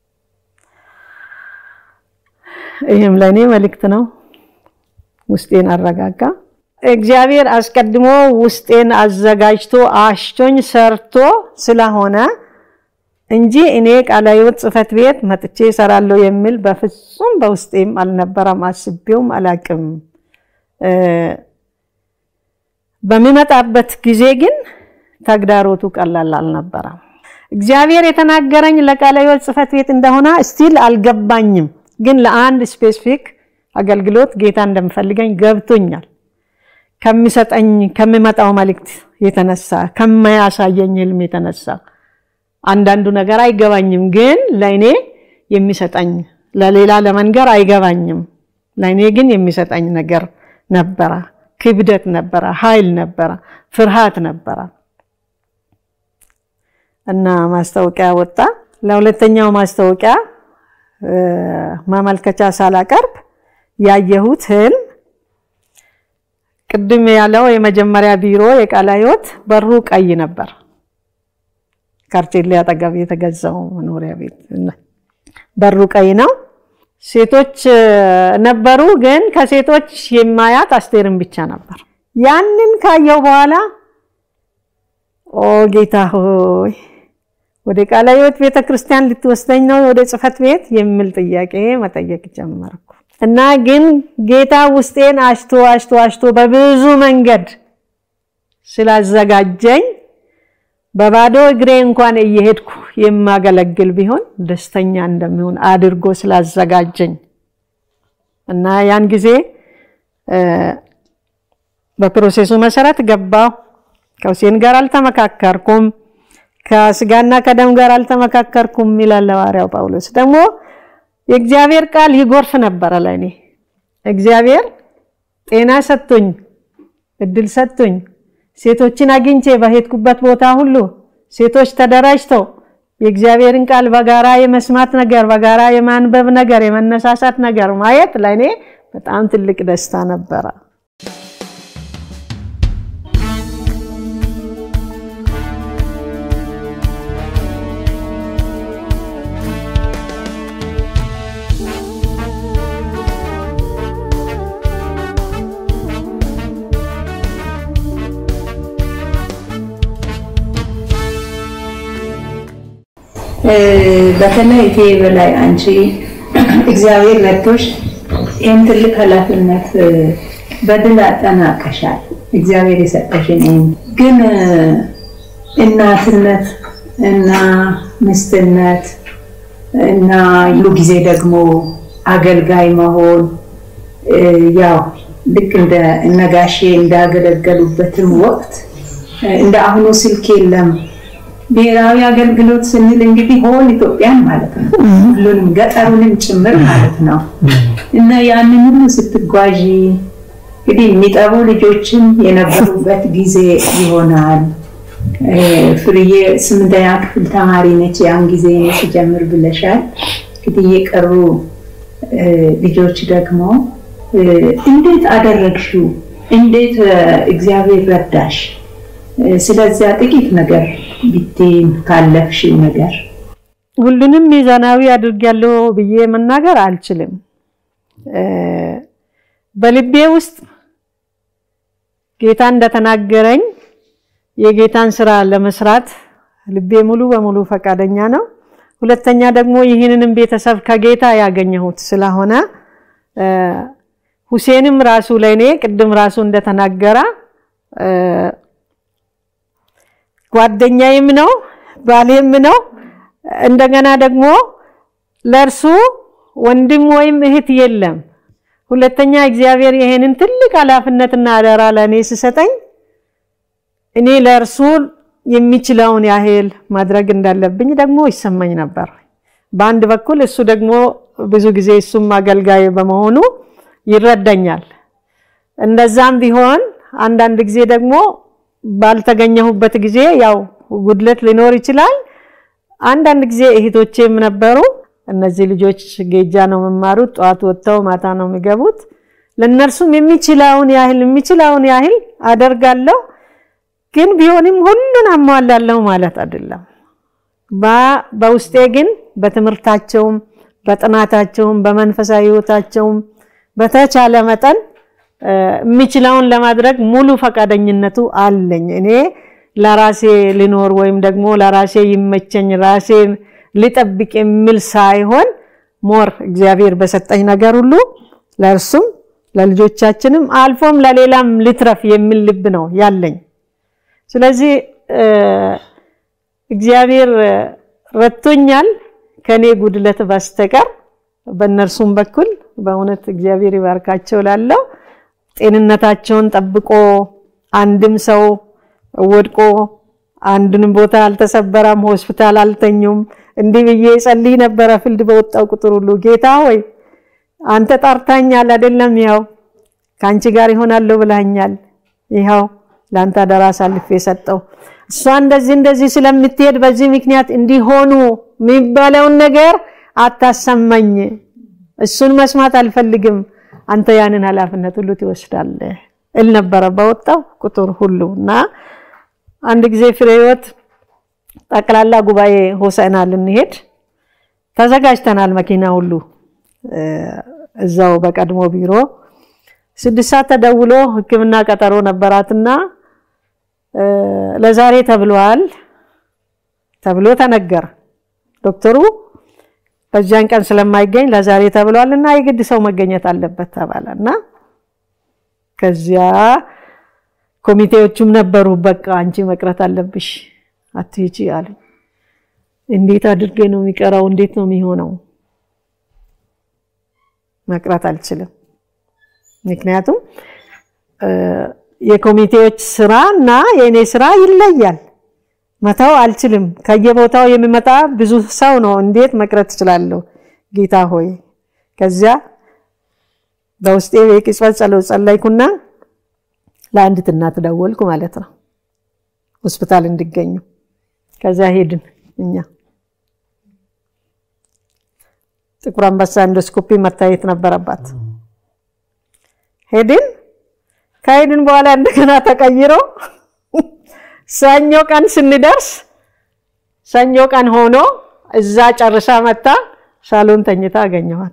ይህም ለእኔ መልእክት ነው። ውስጤን አረጋጋ። እግዚአብሔር አስቀድሞ ውስጤን አዘጋጅቶ አሽቶኝ ሰርቶ ስለሆነ እንጂ እኔ ቃለ ሕይወት ጽሕፈት ቤት መጥቼ እሰራለሁ የሚል በፍጹም በውስጤም አልነበረም። አስቤውም አላቅም። በሚመጣበት ጊዜ ግን ተግዳሮቱ ቀላል አልነበረም። እግዚአብሔር የተናገረኝ ለቃለ ሕይወት ጽሕፈት ቤት እንደሆነ ስቲል አልገባኝም። ግን ለአንድ ስፔሲፊክ አገልግሎት ጌታ እንደምፈልገኝ ገብቶኛል። ከሚሰጠኝ ከሚመጣው መልእክት የተነሳ ከማያሳየኝ ህልም የተነሳ አንዳንዱ ነገር አይገባኝም፣ ግን ለእኔ የሚሰጠኝ ለሌላ ለመንገር አይገባኝም። ለእኔ ግን የሚሰጠኝ ነገር ነበረ። ክብደት ነበረ፣ ኃይል ነበረ፣ ፍርሃት ነበረ እና ማስታወቂያ ወጣ። ለሁለተኛው ማስታወቂያ ማመልከቻ ሳላቀርብ ያየሁት ህልም ቅድም ያለው የመጀመሪያ ቢሮ የቃለ ሕይወት በሩ ቀይ ነበር። ካርቴሌ አጠገብ የተገዛው መኖሪያ ቤት በሩ ቀይ ነው። ሴቶች ነበሩ፣ ግን ከሴቶች የማያት አስቴርን ብቻ ነበር። ያንን ካየው በኋላ ኦ ጌታ ሆይ ወደ ቃለ ሕይወት ቤተ ክርስቲያን ልትወስደኝ ነው ወደ ጽሕፈት ቤት የሚል ጥያቄ መጠየቅ ጀመርኩ እና ግን ጌታ ውስጤን አሽቶ አሽቶ አሽቶ በብዙ መንገድ ስላዘጋጀኝ በባዶ እግሬ እንኳን እየሄድኩ የማገለግል ቢሆን ደስተኛ እንደሚሆን አድርጎ ስላዘጋጀኝ እና ያን ጊዜ በፕሮሴሱ መሰረት ገባሁ። ከሁሴን ጋር አልተመካከርኩም። ከስጋና ከደም ጋር አልተመካከርኩም ይላል ሐዋርያው ጳውሎስ። ደግሞ የእግዚአብሔር ቃል ይጎርፍ ነበረ ለእኔ እግዚአብሔር ጤና ሰጥቶኝ እድል ሰጥቶኝ ሴቶችን አግኝቼ በሄድኩበት ቦታ ሁሉ ሴቶች ተደራጅተው የእግዚአብሔርን ቃል በጋራ የመስማት ነገር፣ በጋራ የማንበብ ነገር፣ የመነሳሳት ነገር ማየት ለእኔ በጣም ትልቅ ደስታ ነበረ። በተለይ እቴ በላይ አንቺ እግዚአብሔር ረድቶሽ ይህን ትልቅ ኃላፊነት በድል አጠናቀሻል። እግዚአብሔር የሰጠሽን ግን እናትነት እና ምስትነት እና ሁሉ ጊዜ ደግሞ አገልጋይ መሆን ያው ልክ እንደ እነጋሼ እንዳገለገሉበትም ወቅት እንደ አሁኑ ስልክ የለም። ብሔራዊ አገልግሎት ስንል እንግዲህ ሆል ኢትዮጵያን ማለት ነው፣ ሁሉንም ገጠሩንም ጭምር ማለት ነው። እና ያንን ሁሉ ስትጓዢ እንግዲህ የሚጠቡ ልጆችም የነበሩበት ጊዜ ይሆናል። ፍርዬ ስምንተኛ ክፍል ተማሪ ነች ያን ጊዜ ሲጀምር ብለሻል። እንግዲህ የቀሩ ልጆች ደግሞ እንዴት አደረግሽው? እንዴት እግዚአብሔር ረዳሽ? ስለዚያ ጥቂት ነገር ቢቴን ካለፍሽው ነገር ሁሉንም ሚዛናዊ አድርጊያለሁ ብዬ መናገር አልችልም። በልቤ ውስጥ ጌታ እንደተናገረኝ የጌታን ስራ ለመስራት ልቤ ሙሉ በሙሉ ፈቃደኛ ነው። ሁለተኛ ደግሞ ይህንንም ቤተሰብ ከጌታ ያገኘሁት ስለሆነ ሁሴንም ራሱ ለእኔ ቅድም ራሱ እንደተናገረ ጓደኛዬም ነው ባሌም ነው። እንደገና ደግሞ ለእርሱ ወንድም ወይም እህት የለም። ሁለተኛ እግዚአብሔር ይሄንን ትልቅ ኃላፊነትና አደራ ለእኔ ስሰጠኝ እኔ ለእርሱ የሚችለውን ያህል ማድረግ እንዳለብኝ ደግሞ ይሰማኝ ነበር። በአንድ በኩል እሱ ደግሞ ብዙ ጊዜ እሱም አገልጋይ በመሆኑ ይረዳኛል። እንደዛም ቢሆን አንዳንድ ጊዜ ደግሞ ባልተገኘሁበት ጊዜ ያው ጉድለት ሊኖር ይችላል። አንዳንድ ጊዜ እህቶቼም ነበሩ። እነዚህ ልጆች ጌጃ ነው የሚማሩት፣ ጠዋት ወጥተው ማታ ነው የሚገቡት። ለእነርሱም የሚችለውን ያህል የሚችለውን ያህል አደርጋለሁ። ግን ቢሆንም ሁሉን አሟላለሁ ማለት አይደለም። በውስጤ ግን በትምህርታቸውም፣ በጥናታቸውም፣ በመንፈሳዊ ሕይወታቸውም በተቻለ መጠን የሚችለውን ለማድረግ ሙሉ ፈቃደኝነቱ አለኝ። እኔ ለራሴ ልኖር ወይም ደግሞ ለራሴ ይመቸኝ ራሴን ልጠብቅ የሚል ሳይሆን ሞር እግዚአብሔር በሰጠኝ ነገር ሁሉ ለእርሱም ለልጆቻችንም አልፎም ለሌላም ልትረፍ የሚል ልብ ነው ያለኝ። ስለዚህ እግዚአብሔር ረድቶኛል ከኔ ጉድለት በስተቀር በእነርሱም በኩል በእውነት እግዚአብሔር ይባርካቸው ላለው ጤንነታቸውን ጠብቆ አንድም ሰው ወድቆ አንድንም ቦታ አልተሰበረም፣ ሆስፒታል አልተኙም። እንዲህ ብዬ ጸልይ ነበረ ፍልድ በወጣው ቁጥር ሁሉ ጌታ ሆይ አንተ ጠርታኛል አይደለም? ይኸው ከአንቺ ጋር ይሆናለሁ ብለኸኛል። ይኸው ለአንተ አደራ አሳልፌ የሰጠው እሷ እንደዚህ እንደዚህ ስለምትሄድ በዚህ ምክንያት እንዲሆኑ የሚባለውን ነገር አታሰማኝ። እሱን መስማት አልፈልግም። አንተ ያንን ኃላፊነት ሁሉ ትወስዳለህ እል ነበረ በወጣው ቁጥር ሁሉ እና አንድ ጊዜ ፍሬ ሕይወት ጠቅላላ ጉባኤ ሆሳዕና ልንሄድ ተዘጋጅተናል። መኪና ሁሉ እዛው በቀድሞ ቢሮ ስድስት ሰዓት ተደውሎ ሕክምና ቀጠሮ ነበራትና ለዛሬ ተብሏል ተብሎ ተነገረ። ዶክተሩ በዚያን ቀን ስለማይገኝ ለዛሬ ተብሏል እና የግድ ሰው መገኘት አለበት ተባለ እና ከዚያ ኮሚቴዎቹም ነበሩ። በቃ አንቺ መቅረት አለብሽ አትሂጂ አሉኝ። እንዴት አድርጌ ነው የሚቀረው? እንዴት ነው የሚሆነው? መቅረት አልችልም። ምክንያቱም የኮሚቴዎች ስራ እና የእኔ ስራ ይለያል። መተው አልችልም። ከየቦታው የሚመጣ ብዙ ሰው ነው። እንዴት መቅረት እችላለሁ? ጌታ ሆይ ከዚያ በውስጤ የቅጽበት ጸሎት ጸለይኩና ለአንዲት እናት ደወልኩ ማለት ነው፣ ሆስፒታል እንዲገኙ። ከዚያ ሄድን እኛ ጥቁር አንበሳ ኢንዶስኮፒ መታየት ነበረባት። ሄድን። ከሄድን በኋላ እንደገና ተቀይሮ ሰኞ ቀን ስንደርስ ሰኞ ቀን ሆኖ እዛ ጨርሳ መታ ሳሎን ተኝታ አገኘኋት።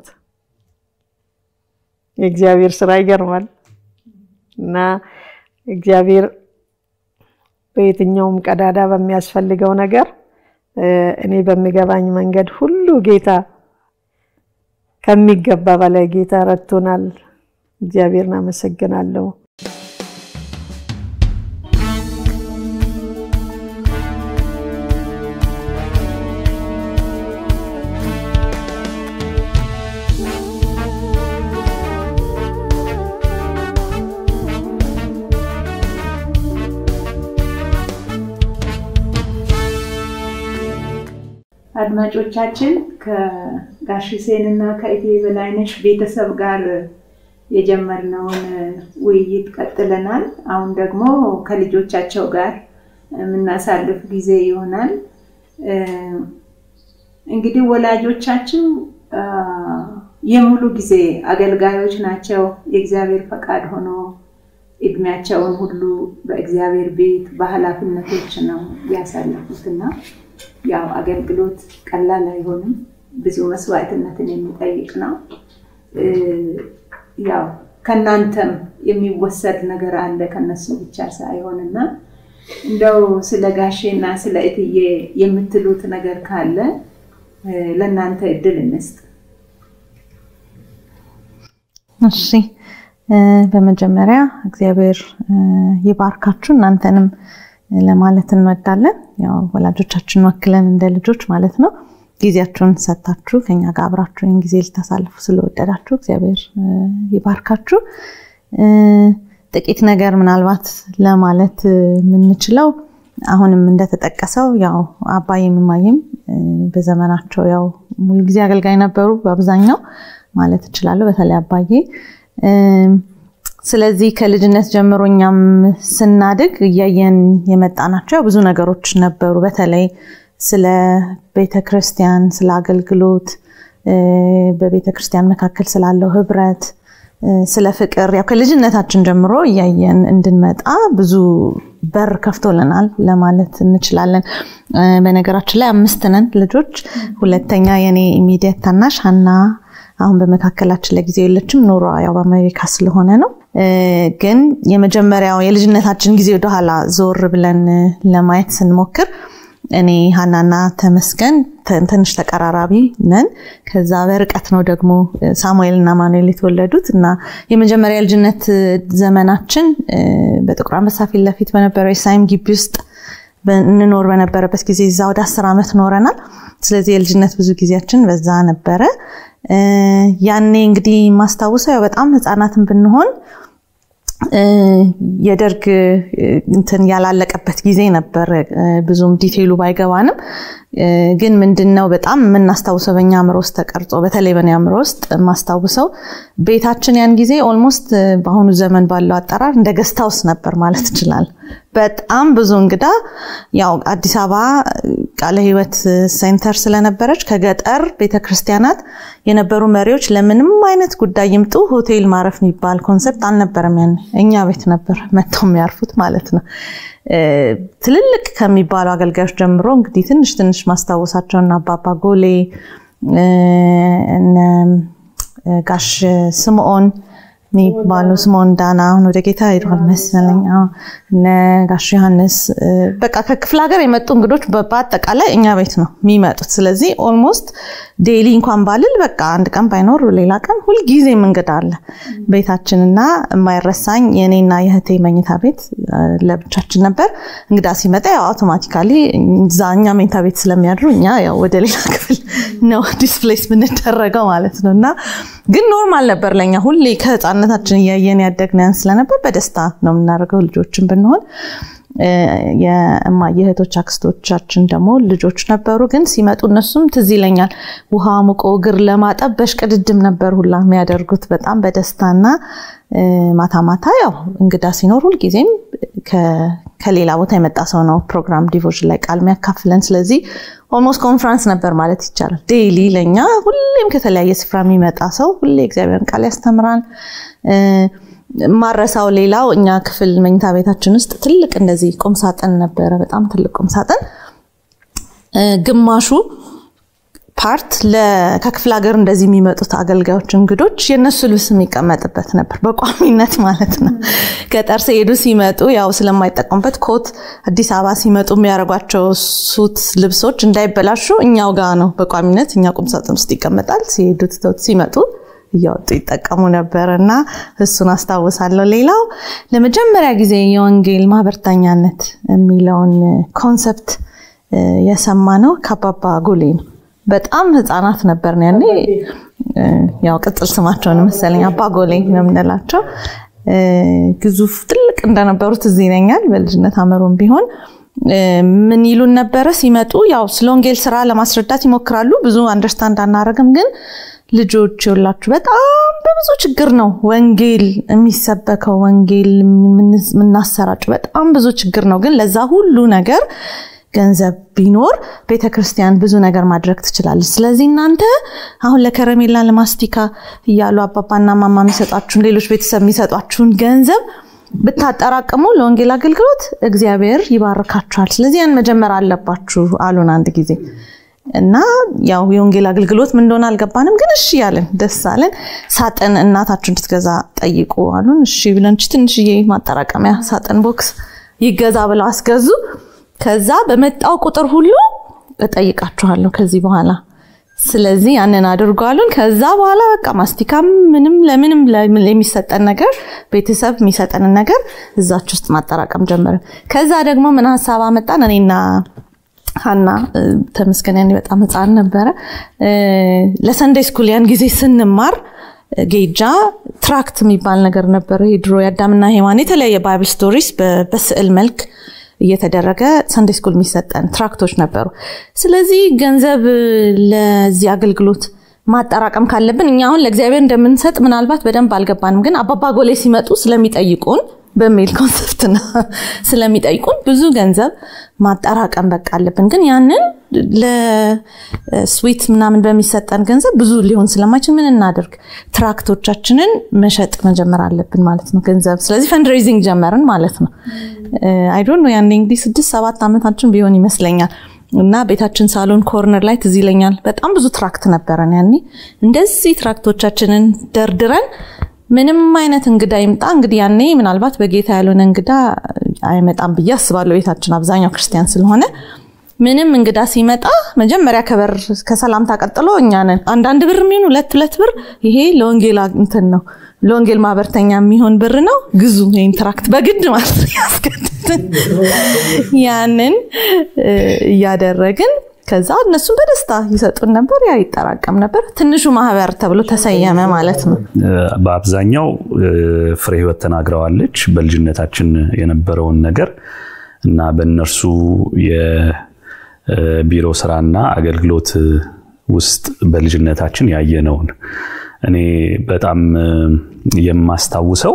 የእግዚአብሔር ስራ ይገርማል። እና እግዚአብሔር በየትኛውም ቀዳዳ በሚያስፈልገው ነገር እኔ በሚገባኝ መንገድ ሁሉ ጌታ ከሚገባ በላይ ጌታ ረድቶናል። እግዚአብሔርን አመሰግናለሁ። አድማጮቻችን ከጋሽ ሁሴን እና ከእቴ በላይነሽ ቤተሰብ ጋር የጀመርነውን ውይይት ቀጥለናል። አሁን ደግሞ ከልጆቻቸው ጋር የምናሳልፍ ጊዜ ይሆናል። እንግዲህ ወላጆቻችሁ የሙሉ ጊዜ አገልጋዮች ናቸው። የእግዚአብሔር ፈቃድ ሆኖ እድሜያቸውን ሁሉ በእግዚአብሔር ቤት በኃላፊነቶች ነው ያሳለፉትና ያው አገልግሎት ቀላል አይሆንም። ብዙ መስዋዕትነትን የሚጠይቅ ነው። ያው ከእናንተም የሚወሰድ ነገር አለ ከነሱ ብቻ ሳይሆን እና እንደው ስለ ጋሼና ስለ እትዬ የምትሉት ነገር ካለ ለእናንተ እድል እንስጥ። እሺ፣ በመጀመሪያ እግዚአብሔር ይባርካችሁ እናንተንም ለማለት እንወዳለን። ያው ወላጆቻችን ወክለን እንደ ልጆች ማለት ነው። ጊዜያችሁን ሰጥታችሁ ከኛ ጋር አብራችሁ ይህን ጊዜ ልታሳልፉ ስለወደዳችሁ እግዚአብሔር ይባርካችሁ። ጥቂት ነገር ምናልባት ለማለት የምንችለው አሁንም እንደተጠቀሰው ያው አባይም እማዬም በዘመናቸው ያው ሙሉ ጊዜ አገልጋይ ነበሩ በአብዛኛው ማለት እችላለሁ። በተለይ አባዬ ስለዚህ ከልጅነት ጀምሮ እኛም ስናድግ እያየን የመጣናቸው ብዙ ነገሮች ነበሩ። በተለይ ስለ ቤተ ክርስቲያን፣ ስለ አገልግሎት፣ በቤተ ክርስቲያን መካከል ስላለው ህብረት፣ ስለ ፍቅር ያው ከልጅነታችን ጀምሮ እያየን እንድንመጣ ብዙ በር ከፍቶልናል ለማለት እንችላለን። በነገራችን ላይ አምስት ነን ልጆች። ሁለተኛ የኔ ኢሚዲየት ታናሽ ሀና አሁን በመካከላችን ለጊዜው የለችም። ኑሯ ያው በአሜሪካ ስለሆነ ነው። ግን የመጀመሪያው የልጅነታችን ጊዜ ወደኋላ ዞር ብለን ለማየት ስንሞክር እኔ ሀናና ተመስገን ትንሽ ተቀራራቢ ነን። ከዛ በርቀት ነው ደግሞ ሳሙኤል እና ማኑኤል የተወለዱት እና የመጀመሪያ የልጅነት ዘመናችን በጥቁር አንበሳ ፊት ለፊት በነበረው የሳይም ግቢ ውስጥ እንኖር በነበረበት ጊዜ እዛ ወደ አስር ዓመት ኖረናል። ስለዚህ የልጅነት ብዙ ጊዜያችን በዛ ነበረ። ያኔ እንግዲህ ማስታውሰው ያው በጣም ህፃናትን ብንሆን የደርግ እንትን ያላለቀበት ጊዜ ነበር። ብዙም ዲቴይሉ ባይገባንም ግን ምንድነው በጣም የምናስታውሰው በእኛ አእምሮ ውስጥ ተቀርጾ በተለይ በእኔ አእምሮ ውስጥ የማስታውሰው ቤታችን ያን ጊዜ ኦልሞስት በአሁኑ ዘመን ባለው አጠራር እንደ ገስት ሃውስ ነበር ማለት ይችላል። በጣም ብዙ እንግዳ ያው አዲስ አበባ ቃለ ሕይወት ሴንተር ስለነበረች ከገጠር ቤተክርስቲያናት የነበሩ መሪዎች ለምንም አይነት ጉዳይ ይምጡ ሆቴል ማረፍ የሚባል ኮንሰፕት አልነበረም። ያን እኛ ቤት ነበር መጥተው የሚያርፉት ማለት ነው። ትልልቅ ከሚባሉ አገልጋዮች ጀምሮ እንግዲህ ትንሽ ትንሽ ማስታወሳቸውና አባባ ጎሌ ጋሽ ስምዖን የሚባሉ ስምዖን ዳና አሁን ወደ ጌታ ሄዷል መሰለኝ። እነ ጋሽ ዮሐንስ በቃ ከክፍለ ሀገር የመጡ እንግዶች በአጠቃላይ እኛ ቤት ነው የሚመጡት። ስለዚህ ኦልሞስት ዴይሊ እንኳን ባልል በቃ አንድ ቀን ባይኖር ሌላ ቀን ሁልጊዜም እንግዳ አለ ቤታችንና የማይረሳኝ የእኔና የእህቴ መኝታ ቤት ለብቻችን ነበር። እንግዳ ሲመጣ ያው አውቶማቲካሊ እዛ እኛ መኝታ ቤት ስለሚያድሩ እኛ ያው ወደ ሌላ ክፍል ነው ዲስፕሌስ ብንደረገው ማለት ነው እና ግን ኖርማል ነበር ለኛ ሁሌ ከህፃነታችን እያየን ያደግነን ስለነበር በደስታ ነው የምናደርገው ልጆችን ብንሆን የእህቶች አክስቶቻችን ደግሞ ልጆች ነበሩ። ግን ሲመጡ እነሱም ትዝ ይለኛል ውሃ ሙቆ እግር ለማጠብ በሽቅድድም ነበር ሁላ የሚያደርጉት በጣም በደስታና ማታ ማታ ያው እንግዳ ሲኖር ሁልጊዜም ከሌላ ቦታ የመጣ ሰው ነው ፕሮግራም ዲቮሽን ላይ ቃል የሚያካፍለን። ስለዚህ ኦልሞስት ኮንፍራንስ ነበር ማለት ይቻላል። ዴይሊ ለእኛ ሁሌም ከተለያየ ስፍራ የሚመጣ ሰው ሁሌ እግዚአብሔርን ቃል ያስተምራል። ማረሳው ሌላው እኛ ክፍል መኝታ ቤታችን ውስጥ ትልቅ እንደዚህ ቁምሳጥን ነበረ። በጣም ትልቅ ቁምሳጥን ግማሹ ፓርት ከክፍለ ሀገር እንደዚህ የሚመጡት አገልጋዮች እንግዶች የእነሱ ልብስ የሚቀመጥበት ነበር፣ በቋሚነት ማለት ነው። ገጠር ሲሄዱ ሲመጡ ያው ስለማይጠቀሙበት ኮት አዲስ አበባ ሲመጡ የሚያደርጓቸው ሱት ልብሶች እንዳይበላሹ እኛው ጋ ነው በቋሚነት እኛ ቁምሳጥን ውስጥ ይቀመጣል። ሲሄዱ ትተውት ሲመጡ እያወጡ ይጠቀሙ ነበር እና እሱን አስታውሳለሁ። ሌላው ለመጀመሪያ ጊዜ የወንጌል ማህበርተኛነት የሚለውን ኮንሰፕት የሰማ ነው ከአባባ ጎሌ ነው። በጣም ህፃናት ነበርን ያኔ። ያው ቅጽል ስማቸውን መሰለኝ አባ ጎሌ ነው የምንላቸው። ግዙፍ ትልቅ እንደነበሩት እዚህ ይለኛል። በልጅነት አመሮም ቢሆን ምን ይሉን ነበረ ሲመጡ፣ ያው ስለ ወንጌል ስራ ለማስረዳት ይሞክራሉ። ብዙ አንደርስታንድ አናረግም ግን ልጆች የላችሁ በጣም በብዙ ችግር ነው ወንጌል የሚሰበከው ወንጌል የምናሰራጭ በጣም ብዙ ችግር ነው። ግን ለዛ ሁሉ ነገር ገንዘብ ቢኖር ቤተ ክርስቲያን ብዙ ነገር ማድረግ ትችላለች። ስለዚህ እናንተ አሁን ለከረሜላ ለማስቲካ እያሉ አባባና ማማ የሚሰጧችሁን ሌሎች ቤተሰብ የሚሰጧችሁን ገንዘብ ብታጠራቅሙ ለወንጌል አገልግሎት እግዚአብሔር ይባርካችኋል። ስለዚህ ያን መጀመር አለባችሁ አሉን አንድ ጊዜ እና ያው የወንጌል አገልግሎት ምን እንደሆነ አልገባንም፣ ግን እሺ ያለን ደስ አለን። ሳጥን እናታችሁ እንድትገዛ ጠይቁ አሉን። እሺ ብለን ትንሽዬ ማጠራቀሚያ ሳጥን ቦክስ ይገዛ ብለው አስገዙ። ከዛ በመጣው ቁጥር ሁሉ እጠይቃችኋለሁ ከዚህ በኋላ ስለዚህ ያንን አድርጎ አሉን። ከዛ በኋላ በቃ ማስቲካም ምንም ለምንም የሚሰጠን ነገር ቤተሰብ የሚሰጠንን ነገር እዛች ውስጥ ማጠራቀም ጀመርን። ከዛ ደግሞ ምን ሀሳብ አመጣን እኔና ሀና ተመስገን ያኔ በጣም ህፃን ነበረ። ለሰንደይ ስኩል ያን ጊዜ ስንማር ጌጃ ትራክት የሚባል ነገር ነበረ። ድሮ የአዳምና ሔዋን የተለያየ ባይብል ስቶሪስ በስዕል መልክ እየተደረገ ሰንደይ ስኩል የሚሰጠን ትራክቶች ነበሩ። ስለዚህ ገንዘብ ለዚህ አገልግሎት ማጠራቀም ካለብን እኛ አሁን ለእግዚአብሔር እንደምንሰጥ ምናልባት በደንብ አልገባንም፣ ግን አባባ ጎሌ ሲመጡ ስለሚጠይቁን በሚል ኮንሰፕት ነው ስለሚጠይቁን ብዙ ገንዘብ ማጠራቀም በቃ አለብን። ግን ያንን ለስዊት ምናምን በሚሰጠን ገንዘብ ብዙ ሊሆን ስለማይችል ምን እናደርግ? ትራክቶቻችንን መሸጥ መጀመር አለብን ማለት ነው ገንዘብ። ስለዚህ ፈንድሬዚንግ ጀመርን ማለት ነው። አይዶን ነው ያኔ እንግዲህ ስድስት ሰባት ዓመታችን ቢሆን ይመስለኛል። እና ቤታችን ሳሎን ኮርነር ላይ ትዝ ይለኛል በጣም ብዙ ትራክት ነበረን ያኔ። እንደዚህ ትራክቶቻችንን ደርድረን ምንም አይነት እንግዳ ይምጣ እንግዲህ ያኔ ምናልባት በጌታ ያልሆነ እንግዳ አይመጣም ብዬ አስባለሁ። ቤታችን አብዛኛው ክርስቲያን ስለሆነ ምንም እንግዳ ሲመጣ መጀመሪያ ከበር ከሰላምታ ቀጥሎ እኛ ነን። አንዳንድ ብር የሚሆን ሁለት ሁለት ብር ይሄ ለወንጌል እንትን ነው ለወንጌል ማህበርተኛ የሚሆን ብር ነው ግዙ ይህን ትራክት በግድ ማለት ያስገድድን ያንን እያደረግን ከዛ እነሱም በደስታ ይሰጡን ነበር። ያ ይጠራቀም ነበር። ትንሹ ማህበር ተብሎ ተሰየመ ማለት ነው። በአብዛኛው ፍሬ ህይወት ተናግረዋለች በልጅነታችን የነበረውን ነገር እና በእነርሱ የቢሮ ስራና አገልግሎት ውስጥ በልጅነታችን ያየነውን እኔ በጣም የማስታውሰው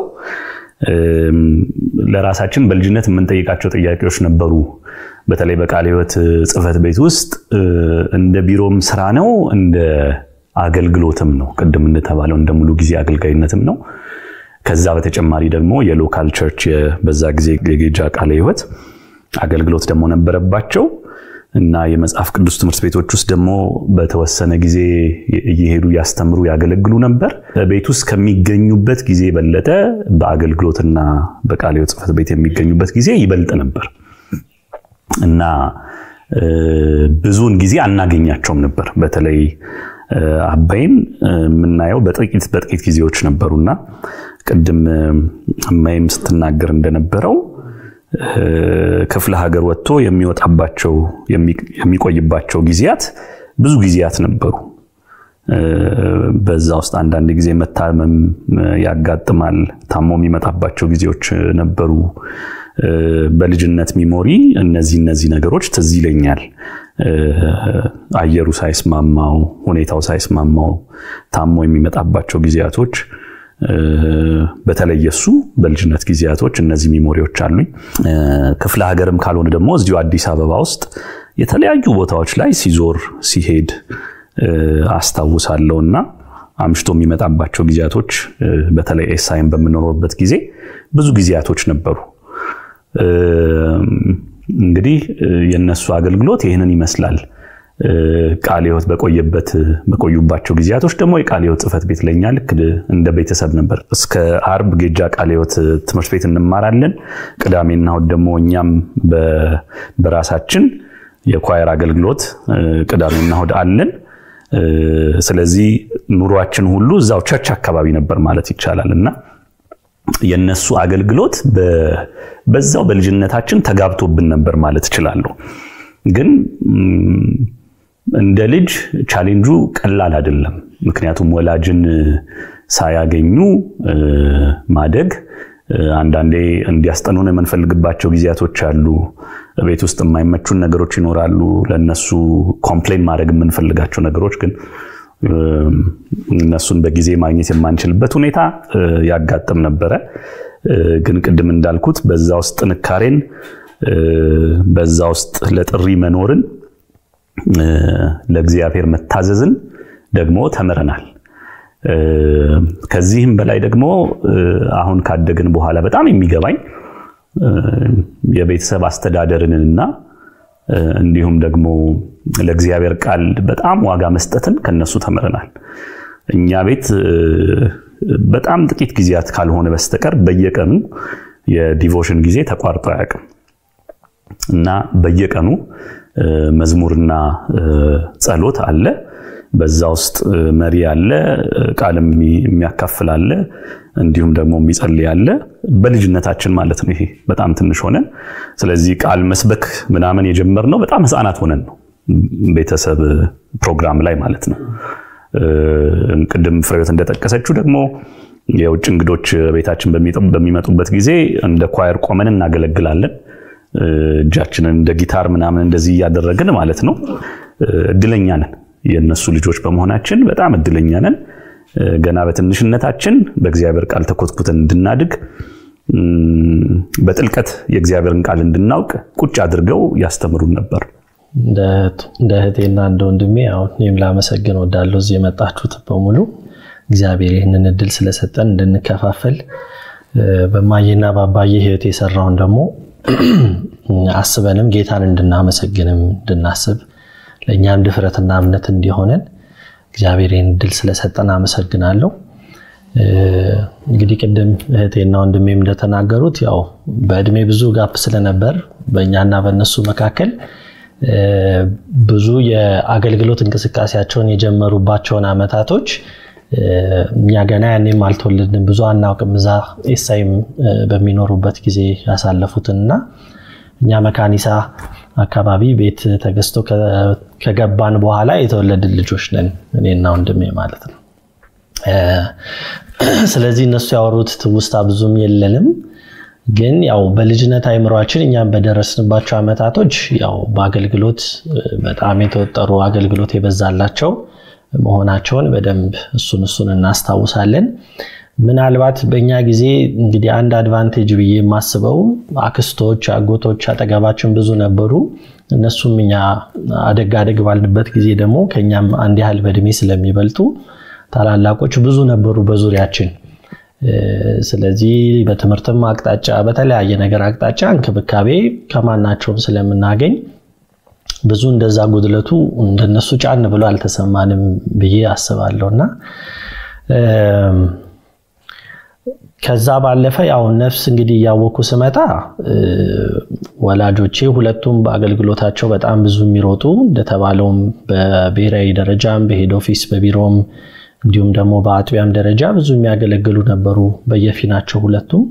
ለራሳችን በልጅነት የምንጠይቃቸው ጥያቄዎች ነበሩ። በተለይ በቃለ ሕይወት ጽሕፈት ቤት ውስጥ እንደ ቢሮም ስራ ነው፣ እንደ አገልግሎትም ነው። ቅድም እንደተባለው እንደ ሙሉ ጊዜ አገልጋይነትም ነው። ከዛ በተጨማሪ ደግሞ የሎካል ቸርች በዛ ጊዜ የጌጃ ቃለ ሕይወት አገልግሎት ደግሞ ነበረባቸው እና የመጽሐፍ ቅዱስ ትምህርት ቤቶች ውስጥ ደግሞ በተወሰነ ጊዜ እየሄዱ ያስተምሩ ያገለግሉ ነበር። ቤት ውስጥ ከሚገኙበት ጊዜ የበለጠ በአገልግሎትና በቃለ ሕይወት ጽሕፈት ቤት የሚገኙበት ጊዜ ይበልጥ ነበር እና ብዙውን ጊዜ አናገኛቸውም ነበር። በተለይ አባይን የምናየው በጥቂት በጥቂት ጊዜዎች ነበሩና ቅድም እማይም ስትናገር እንደነበረው ክፍለ ሀገር ወጥቶ የሚወጣባቸው የሚቆይባቸው ጊዜያት ብዙ ጊዜያት ነበሩ። በዛ ውስጥ አንዳንድ ጊዜ መታመም ያጋጥማል። ታሞ የሚመጣባቸው ጊዜዎች ነበሩ በልጅነት ሚሞሪ እነዚህ እነዚህ ነገሮች ትዝ ይለኛል። አየሩ ሳይስማማው፣ ሁኔታው ሳይስማማው ታሞ የሚመጣባቸው ጊዜያቶች በተለይ እሱ በልጅነት ጊዜያቶች እነዚህ ሚሞሪዎች አሉኝ። ክፍለ ሀገርም ካልሆነ ደግሞ እዚሁ አዲስ አበባ ውስጥ የተለያዩ ቦታዎች ላይ ሲዞር ሲሄድ አስታውሳለሁ እና አምሽቶ የሚመጣባቸው ጊዜያቶች በተለይ ኤሳይን በምንኖርበት ጊዜ ብዙ ጊዜያቶች ነበሩ። እንግዲህ የነሱ አገልግሎት ይህንን ይመስላል። ቃለ ሕይወት በቆየበት በቆዩባቸው ጊዜያቶች ደግሞ የቃለ ሕይወት ጽሕፈት ቤት ለኛ ልክ እንደ ቤተሰብ ነበር። እስከ አርብ ጌጃ ቃለ ሕይወት ትምህርት ቤት እንማራለን። ቅዳሜና እሑድ ደግሞ እኛም በራሳችን የኳየር አገልግሎት ቅዳሜና እሑድ አለን። ስለዚህ ኑሯችን ሁሉ እዛው ቸርች አካባቢ ነበር ማለት ይቻላል እና የነሱ አገልግሎት በዛው በልጅነታችን ተጋብቶብን ነበር ማለት እችላለሁ። ግን እንደ ልጅ ቻሌንጁ ቀላል አይደለም። ምክንያቱም ወላጅን ሳያገኙ ማደግ አንዳንዴ እንዲያስጠኑን የምንፈልግባቸው ጊዜያቶች አሉ። ቤት ውስጥ የማይመቹን ነገሮች ይኖራሉ። ለነሱ ኮምፕሌን ማድረግ የምንፈልጋቸው ነገሮች ግን እነሱን በጊዜ ማግኘት የማንችልበት ሁኔታ ያጋጥም ነበረ። ግን ቅድም እንዳልኩት በዛ ውስጥ ጥንካሬን፣ በዛ ውስጥ ለጥሪ መኖርን፣ ለእግዚአብሔር መታዘዝን ደግሞ ተምረናል። ከዚህም በላይ ደግሞ አሁን ካደግን በኋላ በጣም የሚገባኝ የቤተሰብ አስተዳደርንና እንዲሁም ደግሞ ለእግዚአብሔር ቃል በጣም ዋጋ መስጠትን ከነሱ ተምረናል። እኛ ቤት በጣም ጥቂት ጊዜያት ካልሆነ በስተቀር በየቀኑ የዲቮሽን ጊዜ ተቋርጦ አያውቅም እና በየቀኑ መዝሙርና ጸሎት አለ። በዛ ውስጥ መሪ አለ፣ ቃልም የሚያካፍል አለ፣ እንዲሁም ደግሞ የሚጸልይ አለ። በልጅነታችን ማለት ነው። ይሄ በጣም ትንሽ ሆነን ስለዚህ ቃል መስበክ ምናምን የጀመርነው በጣም ሕፃናት ሆነን ነው። ቤተሰብ ፕሮግራም ላይ ማለት ነው። ቅድም ፍሬዎት እንደጠቀሰችው ደግሞ የውጭ እንግዶች ቤታችን በሚመጡበት ጊዜ እንደ ኳየር ቆመን እናገለግላለን። እጃችንን እንደ ጊታር ምናምን እንደዚህ እያደረግን ማለት ነው። እድለኛ ነን። የእነሱ ልጆች በመሆናችን በጣም እድለኛ ነን። ገና በትንሽነታችን በእግዚአብሔር ቃል ተኮትኩተን እንድናድግ በጥልቀት የእግዚአብሔርን ቃል እንድናውቅ ቁጭ አድርገው ያስተምሩን ነበር። እንደ እህቴና እንደ ወንድሜ አሁን እኔም ላመሰግን ወዳለሁ። እዚህ የመጣችሁት በሙሉ እግዚአብሔር ይህንን እድል ስለሰጠን እንድንከፋፈል በማየና በአባዬ ህይወት የሰራውን ደግሞ አስበንም ጌታን እንድናመሰግንም እንድናስብ ለእኛም ድፍረትና እምነት እንዲሆነን እግዚአብሔር ይህን እድል ስለሰጠን አመሰግናለሁ። እንግዲህ ቅድም እህቴና ወንድሜም እንደተናገሩት ያው በእድሜ ብዙ ጋፕ ስለነበር በእኛና በእነሱ መካከል ብዙ የአገልግሎት እንቅስቃሴያቸውን የጀመሩባቸውን አመታቶች እኛ ገና ያኔም አልተወለድንም፣ ብዙ አናውቅም። እዛ ኤሳይም በሚኖሩበት ጊዜ ያሳለፉትንና እኛ መካኒሳ አካባቢ ቤት ተገዝቶ ከገባን በኋላ የተወለድን ልጆች ነን፣ እኔና ወንድሜ ማለት ነው። ስለዚህ እነሱ ያወሩት ትውስታ ብዙም የለንም። ግን ያው በልጅነት አይምሯችን እኛም በደረስንባቸው አመታቶች ያው በአገልግሎት በጣም የተወጠሩ አገልግሎት የበዛላቸው መሆናቸውን በደንብ እሱን እሱን እናስታውሳለን። ምናልባት በእኛ ጊዜ እንግዲህ አንድ አድቫንቴጅ ብዬ የማስበው አክስቶች፣ አጎቶች አጠገባችን ብዙ ነበሩ። እነሱም እኛ አደግ አደግ ባልንበት ጊዜ ደግሞ ከኛም አንድ ያህል በእድሜ ስለሚበልጡ ታላላቆች ብዙ ነበሩ በዙሪያችን። ስለዚህ በትምህርትም አቅጣጫ በተለያየ ነገር አቅጣጫ እንክብካቤ ከማናቸውም ስለምናገኝ ብዙ እንደዛ ጉድለቱ እንደነሱ ጫን ብሎ አልተሰማንም ብዬ አስባለሁ እና ከዛ ባለፈ ያው ነፍስ እንግዲህ እያወኩ ስመጣ ወላጆቼ ሁለቱም በአገልግሎታቸው በጣም ብዙ የሚሮጡ እንደተባለውም በብሔራዊ ደረጃም በሄድ ኦፊስ በቢሮም እንዲሁም ደግሞ በአጥቢያም ደረጃ ብዙ የሚያገለግሉ ነበሩ በየፊናቸው ሁለቱም።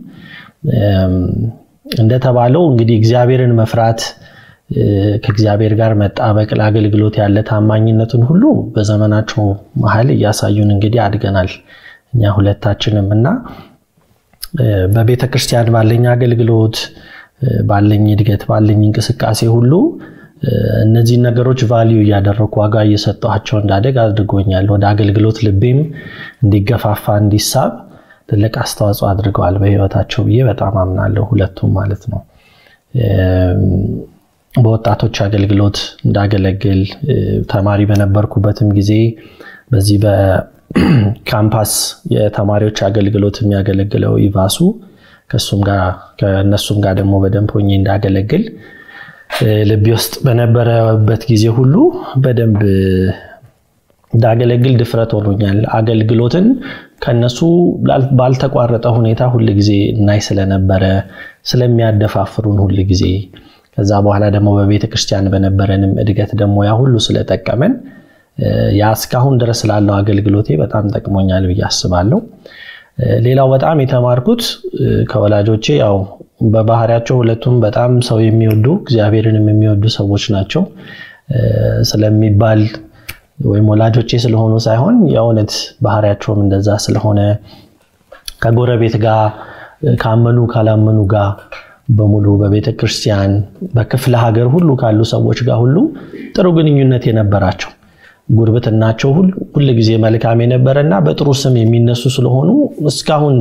እንደተባለው እንግዲህ እግዚአብሔርን መፍራት ከእግዚአብሔር ጋር መጣበቅ ለአገልግሎት ያለ ታማኝነትን ሁሉ በዘመናቸው መሀል እያሳዩን እንግዲህ አድገናል እኛ ሁለታችንም እና በቤተ ክርስቲያን ባለኝ አገልግሎት ባለኝ እድገት ባለኝ እንቅስቃሴ ሁሉ እነዚህን ነገሮች ቫሊዩ እያደረኩ ዋጋ እየሰጠኋቸው እንዳደግ አድርጎኛል። ወደ አገልግሎት ልቤም እንዲገፋፋ እንዲሳብ ትልቅ አስተዋጽኦ አድርገዋል በህይወታቸው ብዬ በጣም አምናለሁ። ሁለቱም ማለት ነው። በወጣቶች አገልግሎት እንዳገለግል ተማሪ በነበርኩበትም ጊዜ በዚህ በካምፓስ የተማሪዎች አገልግሎት የሚያገለግለው ኢቫሱ ከእነሱም ጋር ደግሞ በደንብ ሆኜ እንዳገለግል ልቤ ውስጥ በነበረበት ጊዜ ሁሉ በደንብ እንዳገለግል ድፍረት ሆኖኛል። አገልግሎትን ከነሱ ባልተቋረጠ ሁኔታ ሁል ጊዜ እናይ ስለነበረ ስለሚያደፋፍሩን ሁል ጊዜ ከዛ በኋላ ደግሞ በቤተ ክርስቲያን በነበረንም እድገት ደግሞ ያ ሁሉ ስለጠቀመን ያ እስካሁን ድረስ ላለው አገልግሎቴ በጣም ጠቅሞኛል ብዬ አስባለሁ። ሌላው በጣም የተማርኩት ከወላጆቼ ያው በባህሪያቸው ሁለቱም በጣም ሰው የሚወዱ እግዚአብሔርንም የሚወዱ ሰዎች ናቸው ስለሚባል ወይም ወላጆቼ ስለሆኑ ሳይሆን የእውነት ባህሪያቸውም እንደዛ ስለሆነ ከጎረቤት ጋር ካመኑ ካላመኑ ጋር በሙሉ በቤተ ክርስቲያን በክፍለ ሀገር ሁሉ ካሉ ሰዎች ጋር ሁሉ ጥሩ ግንኙነት የነበራቸው ጉርብትናቸው ሁል ጊዜ መልካም የነበረና በጥሩ ስም የሚነሱ ስለሆኑ እስካሁን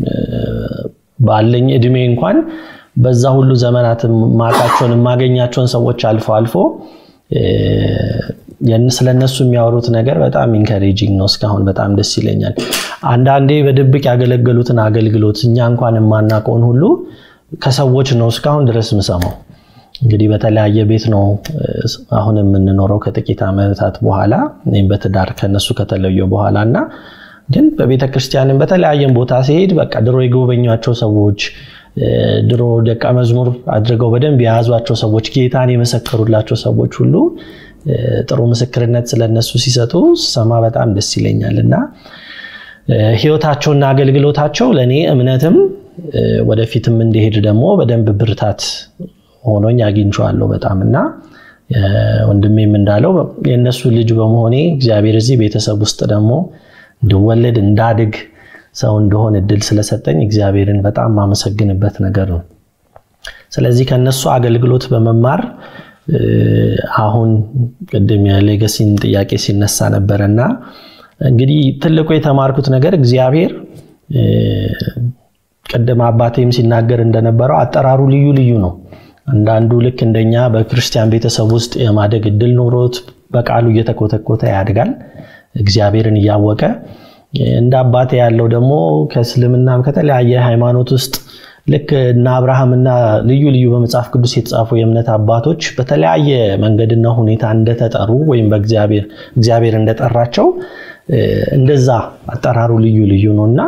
ባለኝ እድሜ እንኳን በዛ ሁሉ ዘመናት ማቃቸውን የማገኛቸውን ሰዎች አልፎ አልፎ ስለነሱ የሚያወሩት ነገር በጣም ኢንከሬጂንግ ነው። እስካሁን በጣም ደስ ይለኛል። አንዳንዴ በድብቅ ያገለገሉትን አገልግሎት እኛ እንኳን የማናውቀውን ሁሉ ከሰዎች ነው እስካሁን ድረስ ምሰማው። እንግዲህ በተለያየ ቤት ነው አሁን የምንኖረው ከጥቂት ዓመታት በኋላ እኔም በትዳር ከነሱ ከተለየ በኋላ እና ግን በቤተ ክርስቲያንም በተለያየም ቦታ ሲሄድ በቃ ድሮ የጎበኟቸው ሰዎች ድሮ ደቀ መዝሙር አድርገው በደንብ የያዟቸው ሰዎች ጌታን የመሰከሩላቸው ሰዎች ሁሉ ጥሩ ምስክርነት ስለነሱ ሲሰጡ ስሰማ በጣም ደስ ይለኛል እና ህይወታቸውና አገልግሎታቸው ለእኔ እምነትም ወደፊትም እንዲሄድ ደግሞ በደንብ ብርታት ሆኖኝ አግኝቼዋለሁ በጣም እና ወንድሜም እንዳለው የእነሱ ልጅ በመሆኔ እግዚአብሔር እዚህ ቤተሰብ ውስጥ ደግሞ እንድወለድ እንዳድግ ሰው እንደሆን እድል ስለሰጠኝ እግዚአብሔርን በጣም ማመሰግንበት ነገር ነው። ስለዚህ ከነሱ አገልግሎት በመማር አሁን ቅድም የሌገሲን ጥያቄ ሲነሳ ነበረ እና እንግዲህ ትልቁ የተማርኩት ነገር እግዚአብሔር ቅድም አባቴም ሲናገር እንደነበረው አጠራሩ ልዩ ልዩ ነው። አንዳንዱ ልክ እንደኛ በክርስቲያን ቤተሰብ ውስጥ የማደግ እድል ኖሮት በቃሉ እየተኮተኮተ ያድጋል እግዚአብሔርን እያወቀ እንደ አባቴ ያለው ደግሞ ከእስልምናም ከተለያየ ሃይማኖት ውስጥ ልክ እነ አብርሃምና ልዩ ልዩ በመጽሐፍ ቅዱስ የተጻፉ የእምነት አባቶች በተለያየ መንገድና ሁኔታ እንደተጠሩ ወይም በእግዚአብሔር እግዚአብሔር እንደጠራቸው እንደዛ አጠራሩ ልዩ ልዩ ነው እና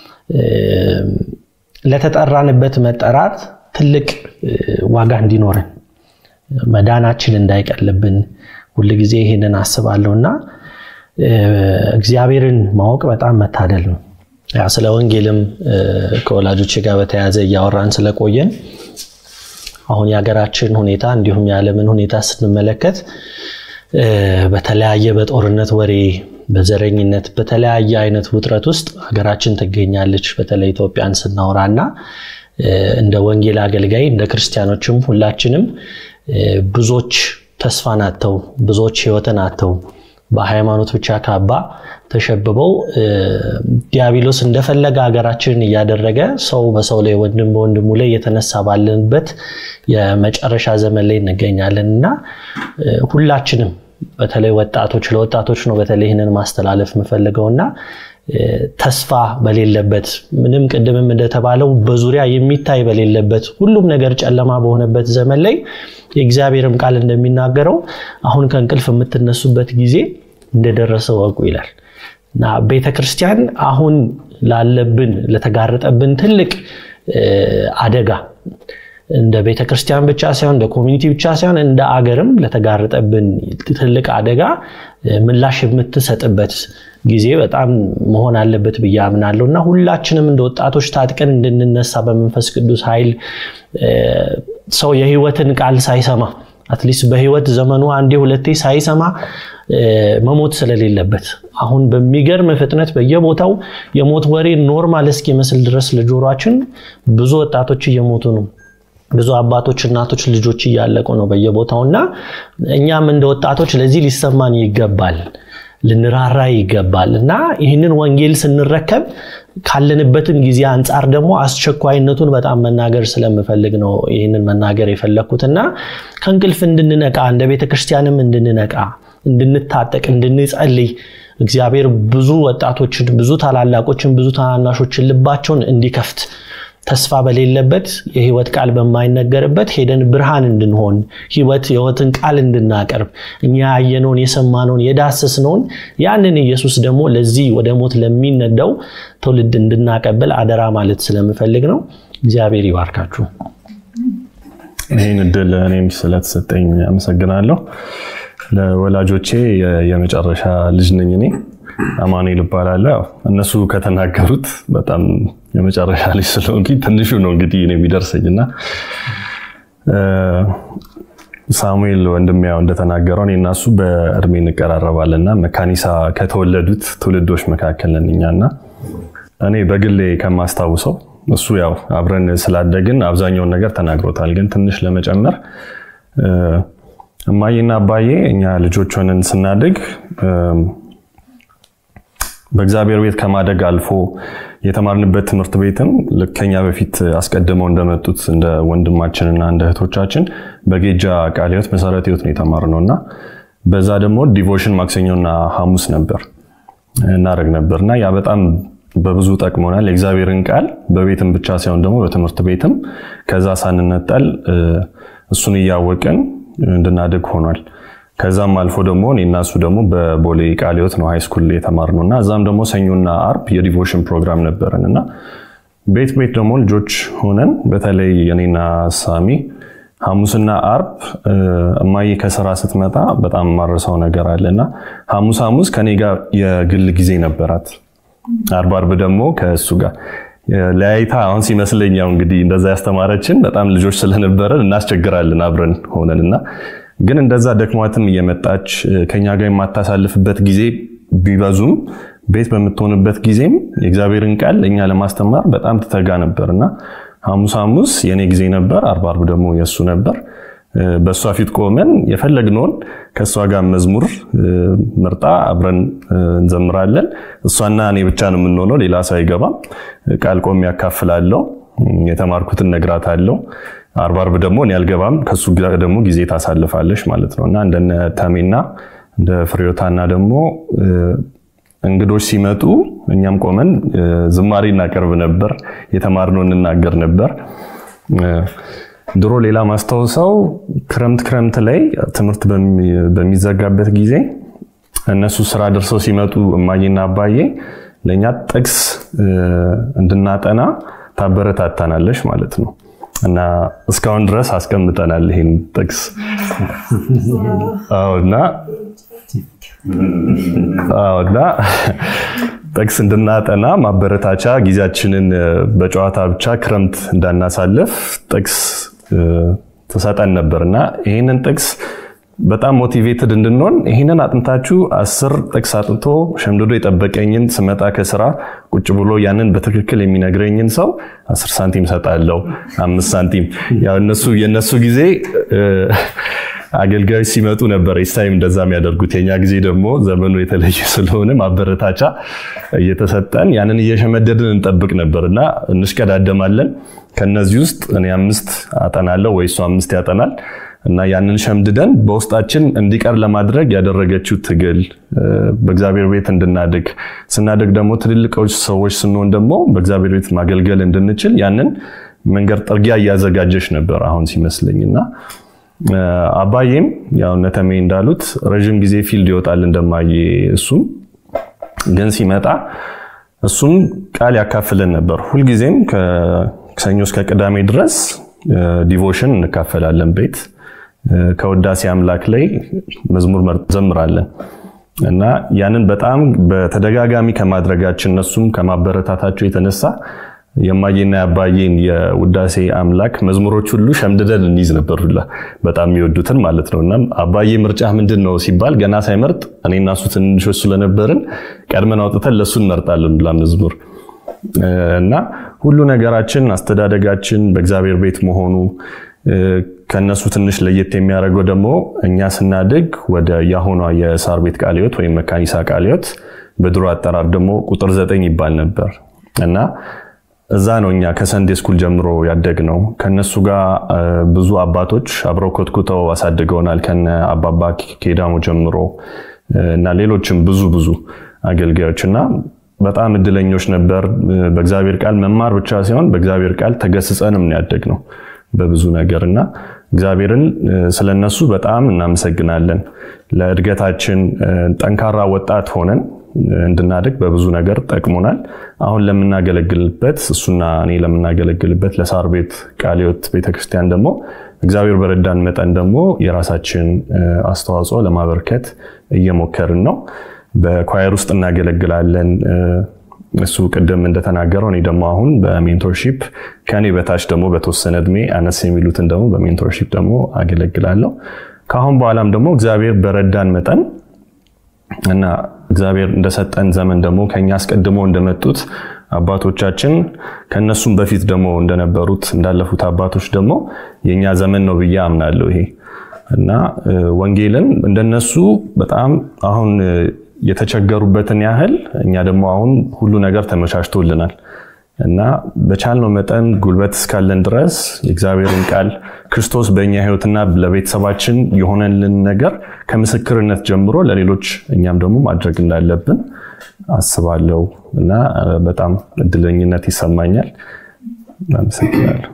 ለተጠራንበት መጠራት ትልቅ ዋጋ እንዲኖረን መዳናችን እንዳይቀልብን ሁልጊዜ ይሄንን አስባለሁ እና እግዚአብሔርን ማወቅ በጣም መታደል ነው። ያ ስለ ወንጌልም ከወላጆች ጋር በተያያዘ እያወራን ስለቆየን አሁን የሀገራችን ሁኔታ እንዲሁም የዓለምን ሁኔታ ስንመለከት በተለያየ በጦርነት ወሬ፣ በዘረኝነት፣ በተለያየ አይነት ውጥረት ውስጥ ሀገራችን ትገኛለች። በተለይ ኢትዮጵያን ስናወራ እና እንደ ወንጌል አገልጋይ እንደ ክርስቲያኖችም ሁላችንም ብዙዎች ተስፋን አጥተው ብዙዎች ሕይወትን አጥተው በሃይማኖት ብቻ ካባ ተሸብበው ዲያብሎስ እንደፈለገ ሀገራችንን እያደረገ ሰው በሰው ላይ ወንድም በወንድሙ ላይ እየተነሳ ባለንበት የመጨረሻ ዘመን ላይ እንገኛለን እና ሁላችንም በተለይ ወጣቶች ለወጣቶች ነው በተለይ ይህንን ማስተላለፍ የምፈልገው እና ተስፋ በሌለበት ምንም ቅድምም እንደተባለው በዙሪያ የሚታይ በሌለበት ሁሉም ነገር ጨለማ በሆነበት ዘመን ላይ የእግዚአብሔርም ቃል እንደሚናገረው አሁን ከእንቅልፍ የምትነሱበት ጊዜ እንደደረሰ ወቁ ይላል እና ቤተ ክርስቲያን አሁን ላለብን ለተጋረጠብን ትልቅ አደጋ እንደ ቤተ ክርስቲያን ብቻ ሳይሆን እንደ ኮሚኒቲ ብቻ ሳይሆን እንደ አገርም ለተጋረጠብን ትልቅ አደጋ ምላሽ የምትሰጥበት ጊዜ በጣም መሆን አለበት ብዬ አምናለሁ እና ሁላችንም እንደ ወጣቶች ታጥቀን እንድንነሳ በመንፈስ ቅዱስ ኃይል ሰው የህይወትን ቃል ሳይሰማ አትሊስት በህይወት ዘመኑ አንዴ ሁለቴ ሳይሰማ መሞት ስለሌለበት አሁን በሚገርም ፍጥነት በየቦታው የሞት ወሬ ኖርማል እስኪመስል ድረስ ለጆሯችን ብዙ ወጣቶች እየሞቱ ነው። ብዙ አባቶች እናቶች ልጆች እያለቁ ነው በየቦታው እና እኛም እንደ ወጣቶች ለዚህ ሊሰማን ይገባል ልንራራ ይገባል እና ይህንን ወንጌል ስንረከብ ካለንበትም ጊዜ አንጻር ደግሞ አስቸኳይነቱን በጣም መናገር ስለምፈልግ ነው ይህንን መናገር የፈለግኩት እና ከእንቅልፍ እንድንነቃ እንደ ቤተ ክርስቲያንም እንድንነቃ እንድንታጠቅ እንድንጸልይ እግዚአብሔር ብዙ ወጣቶችን ብዙ ታላላቆችን ብዙ ታናናሾችን ልባቸውን እንዲከፍት ተስፋ በሌለበት የህይወት ቃል በማይነገርበት ሄደን ብርሃን እንድንሆን ህይወት የህይወትን ቃል እንድናቀርብ እኛ ያየነውን የሰማነውን የዳሰስነውን ያንን ኢየሱስ ደግሞ ለዚህ ወደ ሞት ለሚነዳው ትውልድ እንድናቀብል አደራ ማለት ስለምፈልግ ነው። እግዚአብሔር ይባርካችሁ። ይህን እድል እኔም ስለተሰጠኝ አመሰግናለሁ። ለወላጆቼ የመጨረሻ ልጅ ነኝ እኔ አማኑኤል እባላለሁ። እነሱ ከተናገሩት በጣም የመጨረሻ ልጅ ስለሆንኩ ትንሹ ነው እንግዲህ የሚደርሰኝ እና ሳሙኤል ወንድሜ ያው እንደተናገረው እኔ እና እሱ በእድሜ እንቀራረባለን እና መካኒሳ ከተወለዱት ትውልዶች መካከል ነን እኛ እና እኔ በግሌ ከማስታውሰው እሱ ያው አብረን ስላደግን አብዛኛውን ነገር ተናግሮታል። ግን ትንሽ ለመጨመር እማዬና አባዬ እኛ ልጆች ሆነን ስናድግ በእግዚአብሔር ቤት ከማደግ አልፎ የተማርንበት ትምህርት ቤትም ልክ ከኛ በፊት አስቀድመው እንደመጡት እንደ ወንድማችንና እንደ እህቶቻችን በጌጃ ቃለ ሕይወት መሰረተ ሕይወት ነው የተማርነው እና በዛ ደግሞ ዲቮሽን ማክሰኞና ሐሙስ ነበር እናደርግ ነበር እና ያ በጣም በብዙ ጠቅሞናል። የእግዚአብሔርን ቃል በቤትም ብቻ ሳይሆን ደግሞ በትምህርት ቤትም ከዛ ሳንነጠል እሱን እያወቅን እንድናድግ ሆኗል። ከዛም አልፎ ደግሞ እኔና እሱ ደግሞ በቦሌ ቃለ ሕይወት ነው ሃይስኩል የተማርነው እና እዛም ደግሞ ሰኞና አርብ የዲቮሽን ፕሮግራም ነበረን እና ቤት ቤት ደግሞ ልጆች ሆነን በተለይ እኔና ሳሚ ሐሙስና አርብ እማዬ ከስራ ስትመጣ በጣም ማረሰው ነገር አለ እና ሐሙስ ሐሙስ ከኔ ጋር የግል ጊዜ ነበራት። አርብ አርብ ደግሞ ከእሱ ጋር ለያይታ አሁን ሲመስለኝ ያው እንግዲህ እንደዛ ያስተማረችን በጣም ልጆች ስለነበረን እናስቸግራለን አብረን ሆነን እና ግን እንደዛ ደክሟትም እየመጣች ከኛ ጋር የማታሳልፍበት ጊዜ ቢበዙም ቤት በምትሆንበት ጊዜም የእግዚአብሔርን ቃል እኛ ለማስተማር በጣም ትተጋ ነበር እና ሐሙስ ሐሙስ የኔ ጊዜ ነበር፣ አርብ አርብ ደግሞ የእሱ ነበር። በእሷ ፊት ቆመን የፈለግነውን ከእሷ ጋር መዝሙር ምርጣ አብረን እንዘምራለን። እሷና እኔ ብቻ ነው የምንሆነው፣ ሌላ ሰው አይገባም። ቃል ቆሜ ያካፍላለሁ፣ የተማርኩትን ነግራታለሁ። አርብ አርብ ደግሞ እኔ አልገባም፣ ከሱ ጋር ደግሞ ጊዜ ታሳልፋለች ማለት ነው እና እንደነ ተሜና እንደ ፍሬዮታና ደግሞ እንግዶች ሲመጡ እኛም ቆመን ዝማሬ እናቀርብ ነበር፣ የተማርነው እንናገር ነበር። ድሮ ሌላ ማስታወሰው ክረምት ክረምት ላይ ትምህርት በሚዘጋበት ጊዜ እነሱ ስራ ደርሰው ሲመጡ እማዬና አባዬ ለእኛ ጥቅስ እንድናጠና ታበረታታናለች ማለት ነው እና እስካሁን ድረስ አስቀምጠናል ይህን ጥቅስ እና እና ጥቅስ እንድናጠና ማበረታቻ ጊዜያችንን በጨዋታ ብቻ ክረምት እንዳናሳልፍ ጥቅስ ትሰጠን ነበር እና ይህንን ጥቅስ በጣም ሞቲቬትድ እንድንሆን ይህንን አጥንታችሁ አስር ጥቅስ አጥንቶ ሸምድዶ የጠበቀኝን ስመጣ ከስራ ቁጭ ብሎ ያንን በትክክል የሚነግረኝን ሰው አስር ሳንቲም ሰጣለው፣ አምስት ሳንቲም ያው እነሱ የእነሱ ጊዜ አገልጋዮች ሲመጡ ነበር ኢስታይም እንደዛ የሚያደርጉት። የኛ ጊዜ ደግሞ ዘመኑ የተለየ ስለሆነ ማበረታቻ እየተሰጠን ያንን እየሸመደድን እንጠብቅ ነበር እና እንሽቀዳደማለን። ከነዚህ ውስጥ እኔ አምስት አጠናለሁ ወይ እሱ አምስት ያጠናል እና ያንን ሸምድደን በውስጣችን እንዲቀር ለማድረግ ያደረገችው ትግል በእግዚአብሔር ቤት እንድናድግ ስናድግ ደግሞ ትልልቆች ሰዎች ስንሆን ደግሞ በእግዚአብሔር ቤት ማገልገል እንድንችል ያንን መንገድ ጥርጊያ እያዘጋጀች ነበር አሁን ሲመስለኝ እና አባዬም ያው ነተሜ እንዳሉት ረዥም ጊዜ ፊልድ ይወጣል እንደማየ እሱም ግን ሲመጣ እሱም ቃል ያካፍለን ነበር። ሁልጊዜም ከሰኞ እስከ ቅዳሜ ድረስ ዲቮሽን እንካፈላለን ቤት ከውዳሴ አምላክ ላይ መዝሙር ዘምራለን እና ያንን በጣም በተደጋጋሚ ከማድረጋችን እነሱም ከማበረታታቸው የተነሳ የማየና የአባዬን የውዳሴ አምላክ መዝሙሮች ሁሉ ሸምድደን እንይዝ ነበር ሁላ በጣም የሚወዱትን ማለት ነው። እና አባዬ ምርጫ ምንድን ነው ሲባል ገና ሳይመርጥ እኔና እሱ ትንንሾች ስለነበርን ቀድመን አውጥተን ለእሱ እንመርጣለን ሁላ መዝሙር እና ሁሉ ነገራችን አስተዳደጋችን በእግዚአብሔር ቤት መሆኑ ከነሱ ትንሽ ለየት የሚያደርገው ደግሞ እኛ ስናድግ ወደ የአሁኗ የሳር ቤት ቃለ ሕይወት ወይም መካኒሳ ቃለ ሕይወት በድሮ አጠራር ደግሞ ቁጥር ዘጠኝ ይባል ነበር እና እዛ ነው እኛ ከሰንዴ ስኩል ጀምሮ ያደግ ነው። ከነሱ ጋር ብዙ አባቶች አብረው ኮትኩተው አሳድገውናል። ከነ አባባ ኬዳሞ ጀምሮ እና ሌሎችም ብዙ ብዙ አገልጋዮች እና በጣም እድለኞች ነበር። በእግዚአብሔር ቃል መማር ብቻ ሳይሆን በእግዚአብሔር ቃል ተገስጸንም ያደግ ነው በብዙ ነገር እና እግዚአብሔርን ስለነሱ በጣም እናመሰግናለን። ለእድገታችን ጠንካራ ወጣት ሆነን እንድናድግ በብዙ ነገር ጠቅሞናል። አሁን ለምናገለግልበት እሱና እኔ ለምናገለግልበት ለሳር ቤት ቃለ ሕይወት ቤተክርስቲያን ደግሞ እግዚአብሔር በረዳን መጠን ደግሞ የራሳችን አስተዋጽኦ ለማበርከት እየሞከርን ነው። በኳየር ውስጥ እናገለግላለን። እሱ ቅድም እንደተናገረው እኔ ደግሞ አሁን በሜንቶርሺፕ ከኔ በታች ደግሞ በተወሰነ እድሜ አነስ የሚሉትን ደግሞ በሜንቶርሺፕ ደግሞ አገለግላለሁ። ከአሁን በኋላም ደግሞ እግዚአብሔር በረዳን መጠን እና እግዚአብሔር እንደሰጠን ዘመን ደግሞ ከኛ አስቀድሞ እንደመጡት አባቶቻችን ከነሱም በፊት ደግሞ እንደነበሩት እንዳለፉት አባቶች ደግሞ የኛ ዘመን ነው ብዬ አምናለሁ። ይሄ እና ወንጌልን እንደነሱ በጣም አሁን የተቸገሩበትን ያህል እኛ ደግሞ አሁን ሁሉ ነገር ተመቻችቶልናል እና በቻልነው መጠን ጉልበት እስካለን ድረስ የእግዚአብሔርን ቃል ክርስቶስ በእኛ ሕይወትና ለቤተሰባችን የሆነልን ነገር ከምስክርነት ጀምሮ ለሌሎች እኛም ደግሞ ማድረግ እንዳለብን አስባለሁ እና በጣም እድለኝነት ይሰማኛል። አመሰግናለሁ።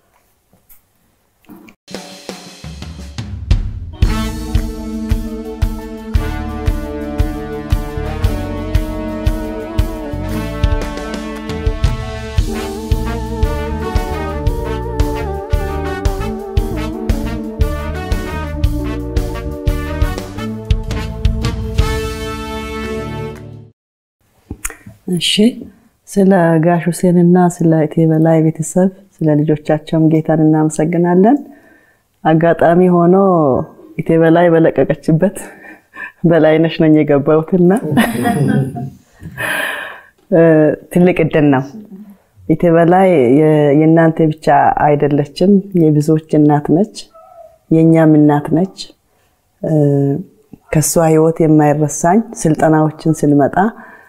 እሺ ስለ ጋሽ ሁሴንና ስለ እቴ በላይ ቤተሰብ ስለ ልጆቻቸውም ጌታን እናመሰግናለን። አጋጣሚ ሆኖ እቴ በላይ በለቀቀችበት በላይነሽ ነኝ የገባሁትና ትልቅ እድል ነው። እቴ በላይ የእናንተ ብቻ አይደለችም፣ የብዙዎች እናት ነች፣ የእኛም እናት ነች። ከእሷ ህይወት የማይረሳኝ ስልጠናዎችን ስንመጣ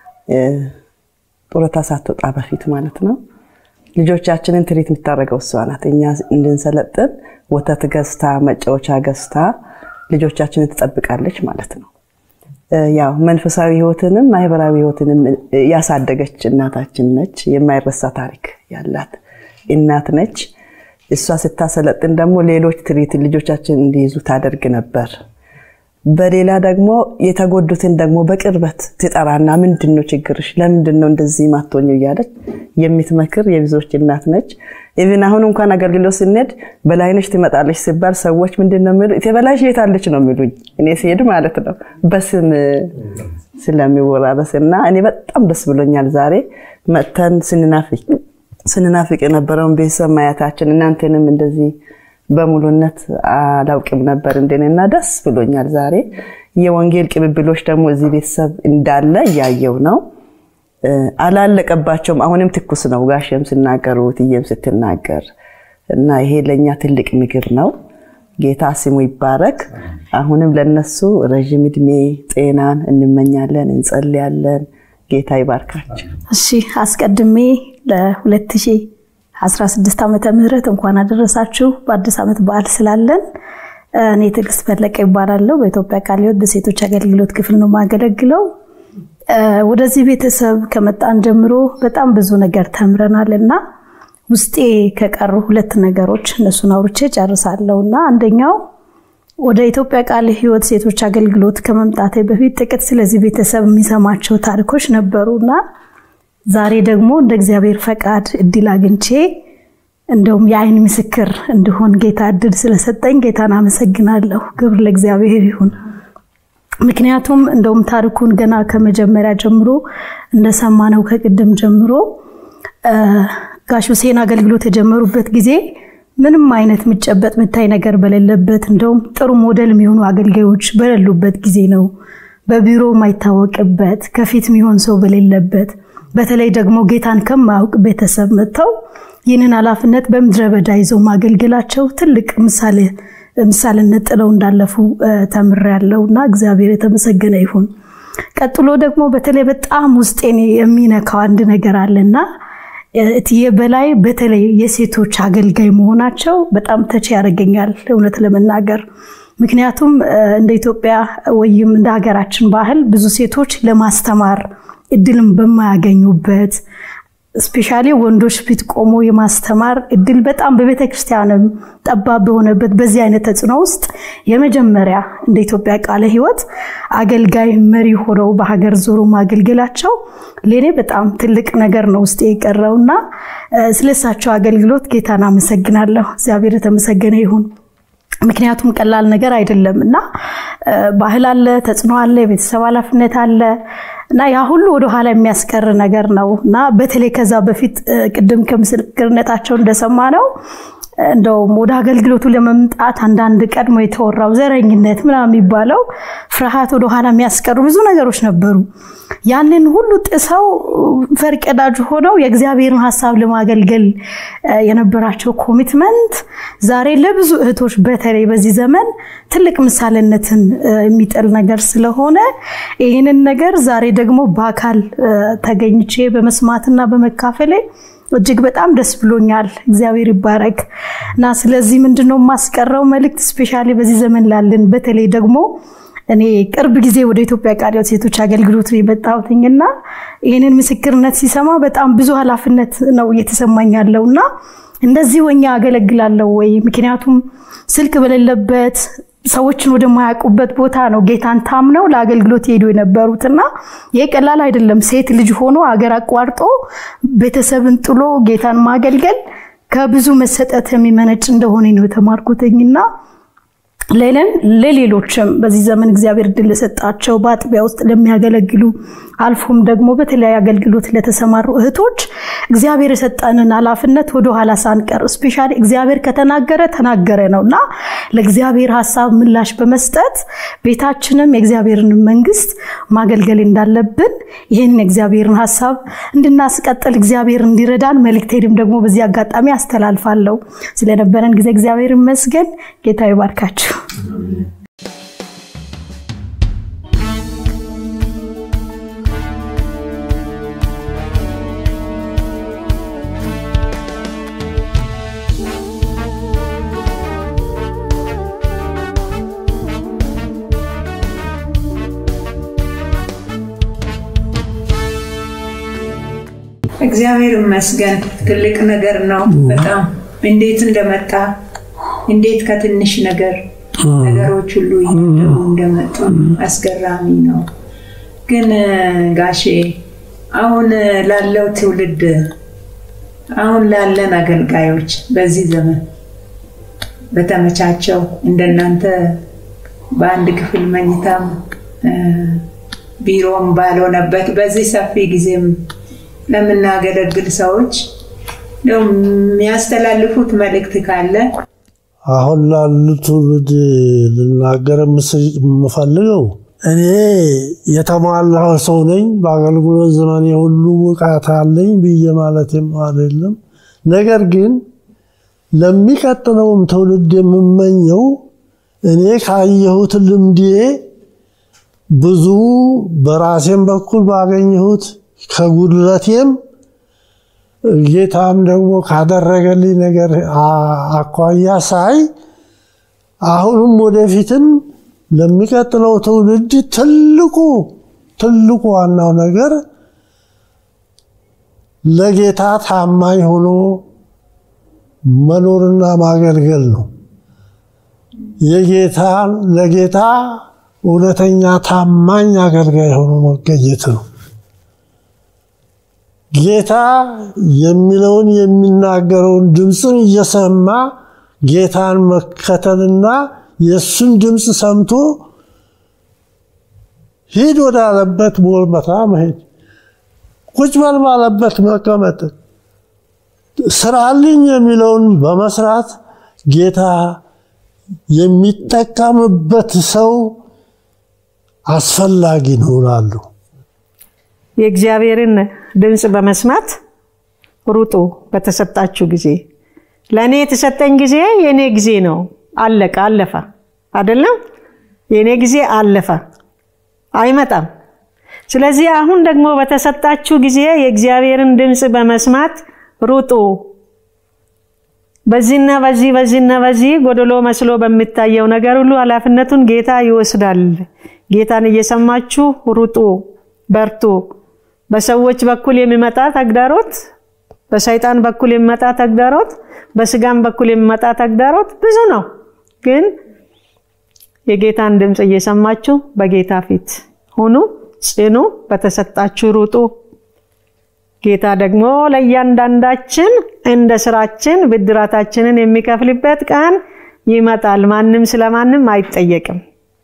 ጡረታ ሳትወጣ በፊት ማለት ነው። ልጆቻችንን ትሪት የምታደርገው እሷ ናት። እኛ እንድንሰለጥን ወተት ገዝታ መጫወቻ ገዝታ ልጆቻችንን ትጠብቃለች ማለት ነው። ያው መንፈሳዊ ህይወትንም ማህበራዊ ህይወትንም ያሳደገች እናታችን ነች። የማይረሳ ታሪክ ያላት እናት ነች። እሷ ስታሰለጥን ደግሞ ሌሎች ትሪት ልጆቻችን እንዲይዙ ታደርግ ነበር። በሌላ ደግሞ የተጎዱትን ደግሞ በቅርበት ትጠራና ምንድን ነው ችግርሽ? ለምንድን ነው እንደዚህ ማቶኝ እያለች የምትመክር የብዙዎች እናት ነች። ኢቭን አሁን እንኳን አገልግሎት ስንሄድ በላይነሽ ትመጣለች ሲባል ሰዎች ምንድን ነው የሚሉ በላይሽ የት አለች ነው የሚሉኝ፣ እኔ ሲሄድ ማለት ነው በስም ስለሚወራረስ እና እኔ በጣም ደስ ብሎኛል። ዛሬ መጥተን ስንናፍቅ ስንናፍቅ የነበረውን ቤተሰብ ማየታችን እናንተንም እንደዚህ በሙሉነት አላውቅም ነበር እንደኔና ደስ ብሎኛል። ዛሬ የወንጌል ቅብብሎች ደግሞ እዚህ ቤተሰብ እንዳለ እያየው ነው። አላለቀባቸውም። አሁንም ትኩስ ነው። ጋሽም ሲናገሩ ትዬም ስትናገር እና ይሄ ለእኛ ትልቅ ምግብ ነው። ጌታ ስሙ ይባረክ። አሁንም ለነሱ ረዥም እድሜ ጤናን እንመኛለን፣ እንጸልያለን። ጌታ ይባርካቸው። እሺ አስቀድሜ ለ2016 ዓመተ ምህረት እንኳን አደረሳችሁ። በአዲስ ዓመት በዓል ስላለን እኔ ትዕግስት ፈለቀ ይባላለሁ። በኢትዮጵያ ቃለ ሕይወት በሴቶች አገልግሎት ክፍል ነው የማገለግለው። ወደዚህ ቤተሰብ ከመጣን ጀምሮ በጣም ብዙ ነገር ተምረናል እና ውስጤ ከቀሩ ሁለት ነገሮች እነሱን አውርቼ ጨርሳለሁ እና አንደኛው ወደ ኢትዮጵያ ቃለ ሕይወት ሴቶች አገልግሎት ከመምጣቴ በፊት ጥቂት ስለዚህ ቤተሰብ የሚሰማቸው ታሪኮች ነበሩ እና ዛሬ ደግሞ እንደ እግዚአብሔር ፈቃድ እድል አግኝቼ እንደውም የአይን ምስክር እንድሆን ጌታ እድል ስለሰጠኝ ጌታን አመሰግናለሁ። ክብር ለእግዚአብሔር ይሁን። ምክንያቱም እንደውም ታሪኩን ገና ከመጀመሪያ ጀምሮ እንደሰማነው ከቅድም ጀምሮ ጋሽ ሁሴን አገልግሎት የጀመሩበት ጊዜ ምንም አይነት ምጨበጥ ምታይ ነገር በሌለበት እንደውም ጥሩ ሞዴል የሚሆኑ አገልጋዮች በሌሉበት ጊዜ ነው። በቢሮ የማይታወቅበት ከፊት የሚሆን ሰው በሌለበት በተለይ ደግሞ ጌታን ከማያውቅ ቤተሰብ መጥተው ይህንን ኃላፊነት በምድረ በዳ ይዘው ማገልገላቸው ትልቅ ምሳሌ ምሳሌነት ጥለው እንዳለፉ ተምሬያለሁ እና እግዚአብሔር የተመሰገነ ይሁን። ቀጥሎ ደግሞ በተለይ በጣም ውስጤን የሚነካው አንድ ነገር አለና እትዬ በላይ በተለይ የሴቶች አገልጋይ መሆናቸው በጣም ተች ያደርገኛል እውነት ለመናገር ምክንያቱም እንደ ኢትዮጵያ ወይም እንደ ሀገራችን ባህል ብዙ ሴቶች ለማስተማር እድልም በማያገኙበት ስፔሻሊ ወንዶች ፊት ቆሞ የማስተማር እድል በጣም በቤተ ክርስቲያንም ጠባብ በሆነበት በዚህ አይነት ተጽዕኖ ውስጥ የመጀመሪያ እንደ ኢትዮጵያ ቃለ ሕይወት አገልጋይ መሪ ሆነው በሀገር ዞሮ ማገልገላቸው ለእኔ በጣም ትልቅ ነገር ነው ውስጥ የቀረውና ስለሳቸው አገልግሎት ጌታን አመሰግናለሁ። እግዚአብሔር የተመሰገነ ይሁን። ምክንያቱም ቀላል ነገር አይደለም እና ባህል አለ፣ ተጽዕኖ አለ፣ የቤተሰብ ኃላፊነት አለ እና ያ ሁሉ ወደኋላ የሚያስቀር ነገር ነው እና በተለይ ከዛ በፊት ቅድም ከምስክርነታቸው እንደሰማ ነው እንደውም ወደ አገልግሎቱ ለመምጣት አንዳንድ ቀድሞ የተወራው ዘረኝነት ምናምን የሚባለው ፍርሃት ወደኋላ የሚያስቀሩ ብዙ ነገሮች ነበሩ። ያንን ሁሉ ጥሰው ፈርቀዳጅ ሆነው የእግዚአብሔርን ሀሳብ ለማገልገል የነበራቸው ኮሚትመንት ዛሬ ለብዙ እህቶች በተለይ በዚህ ዘመን ትልቅ ምሳሌነትን የሚጥል ነገር ስለሆነ ይህንን ነገር ዛሬ ደግሞ በአካል ተገኝቼ በመስማትና በመካፈሌ እጅግ በጣም ደስ ብሎኛል። እግዚአብሔር ይባረክ እና ስለዚህ ምንድነው የማስቀረው መልእክት ስፔሻሊ በዚህ ዘመን ላለን በተለይ ደግሞ እኔ ቅርብ ጊዜ ወደ ኢትዮጵያ ቃለ ሕይወት ሴቶች አገልግሎት ነው የመጣሁትኝና ይህንን ምስክርነት ሲሰማ በጣም ብዙ ኃላፊነት ነው እየተሰማኝ ያለው እና እንደዚህ ወኛ አገለግላለሁ ወይ? ምክንያቱም ስልክ በሌለበት ሰዎችን ወደማያውቁበት ቦታ ነው ጌታን ታምነው ለአገልግሎት ሄዱ የነበሩትና ይህ ቀላል አይደለም። ሴት ልጅ ሆኖ አገር አቋርጦ ቤተሰብን ጥሎ ጌታን ማገልገል ከብዙ መሰጠት የሚመነጭ እንደሆነ ነው የተማርኩትኝና ሌለን ለሌሎችም በዚህ ዘመን እግዚአብሔር ድል ለሰጣቸው በአጥቢያ ውስጥ ለሚያገለግሉ አልፎም ደግሞ በተለያዩ አገልግሎት ለተሰማሩ እህቶች እግዚአብሔር የሰጠንን ኃላፊነት ወደኋላ ሳንቀር ስፔሻሊ እግዚአብሔር ከተናገረ ተናገረ ነው እና ለእግዚአብሔር ሀሳብ ምላሽ በመስጠት ቤታችንም የእግዚአብሔርን መንግስት ማገልገል እንዳለብን ይህንን የእግዚአብሔርን ሀሳብ እንድናስቀጥል እግዚአብሔር እንዲረዳን መልእክቴንም ደግሞ በዚህ አጋጣሚ አስተላልፋለሁ። ስለነበረን ጊዜ እግዚአብሔር ይመስገን። ጌታ ይባርካችሁ። እግዚአብሔር ይመስገን። ትልቅ ነገር ነው በጣም እንዴት እንደመጣ እንዴት ከትንሽ ነገር ነገሮች ሁሉ እያደጉ እንደመጡ አስገራሚ ነው። ግን ጋሼ አሁን ላለው ትውልድ አሁን ላለን አገልጋዮች በዚህ ዘመን በተመቻቸው እንደናንተ በአንድ ክፍል መኝታም ቢሮም ባልሆነበት በዚህ ሰፊ ጊዜም ለምናገለግል ሰዎች የሚያስተላልፉት መልእክት ካለ አሁን ላሉ ትውልድ ልናገር የምፈልገው እኔ የተሟላው ሰው ነኝ፣ በአገልግሎት ዘመን የሁሉ ብቃት አለኝ ብዬ ማለትም አይደለም። ነገር ግን ለሚቀጥለውም ትውልድ የምመኘው እኔ ካየሁት ልምዴ ብዙ በራሴም በኩል ባገኘሁት ከጉድለቴም ጌታም ደግሞ ካደረገልኝ ነገር አኳያ ሳይ አሁንም ወደፊትም ለሚቀጥለው ትውልድ ትልቁ ትልቁ ዋናው ነገር ለጌታ ታማኝ ሆኖ መኖርና ማገልገል ነው። የጌታ ለጌታ እውነተኛ ታማኝ አገልጋይ ሆኖ መገኘት ነው። ጌታ የሚለውን የሚናገረውን ድምፅን እየሰማ ጌታን መከተልና የእሱን ድምፅ ሰምቶ ሂድ ወዳለበት ቦታ መሄድ፣ ቁጭ በል ባለበት መቀመጥ፣ ስራልኝ የሚለውን በመስራት ጌታ የሚጠቀምበት ሰው አስፈላጊ ነው እላለሁ። የእግዚአብሔርን ድምፅ በመስማት ሩጡ በተሰጣችሁ ጊዜ። ለእኔ የተሰጠኝ ጊዜ የእኔ ጊዜ ነው። አለቀ፣ አለፈ። አይደለም የእኔ ጊዜ አለፈ፣ አይመጣም። ስለዚህ አሁን ደግሞ በተሰጣችሁ ጊዜ የእግዚአብሔርን ድምፅ በመስማት ሩጡ። በዚህና በዚህ በዚህና በዚህ ጎደሎ መስሎ በሚታየው ነገር ሁሉ ኃላፊነቱን ጌታ ይወስዳል። ጌታን እየሰማችሁ ሩጡ፣ በርቱ። በሰዎች በኩል የሚመጣ ተግዳሮት፣ በሰይጣን በኩል የሚመጣ ተግዳሮት፣ በስጋም በኩል የሚመጣ ተግዳሮት ብዙ ነው። ግን የጌታን ድምፅ እየሰማችሁ በጌታ ፊት ሁኑ፣ ጽኑ፣ በተሰጣችሁ ሩጡ። ጌታ ደግሞ ለእያንዳንዳችን እንደ ስራችን ብድራታችንን የሚከፍልበት ቀን ይመጣል። ማንም ስለማንም አይጠየቅም።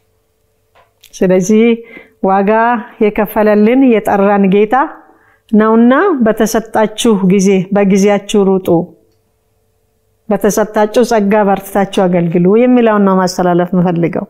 ስለዚህ ዋጋ የከፈለልን የጠራን ጌታ ነውና በተሰጣችሁ ጊዜ በጊዜያችሁ ሩጡ፣ በተሰጣችሁ ጸጋ በርትታችሁ አገልግሉ የሚለውን ነው ማስተላለፍ የምፈልገው።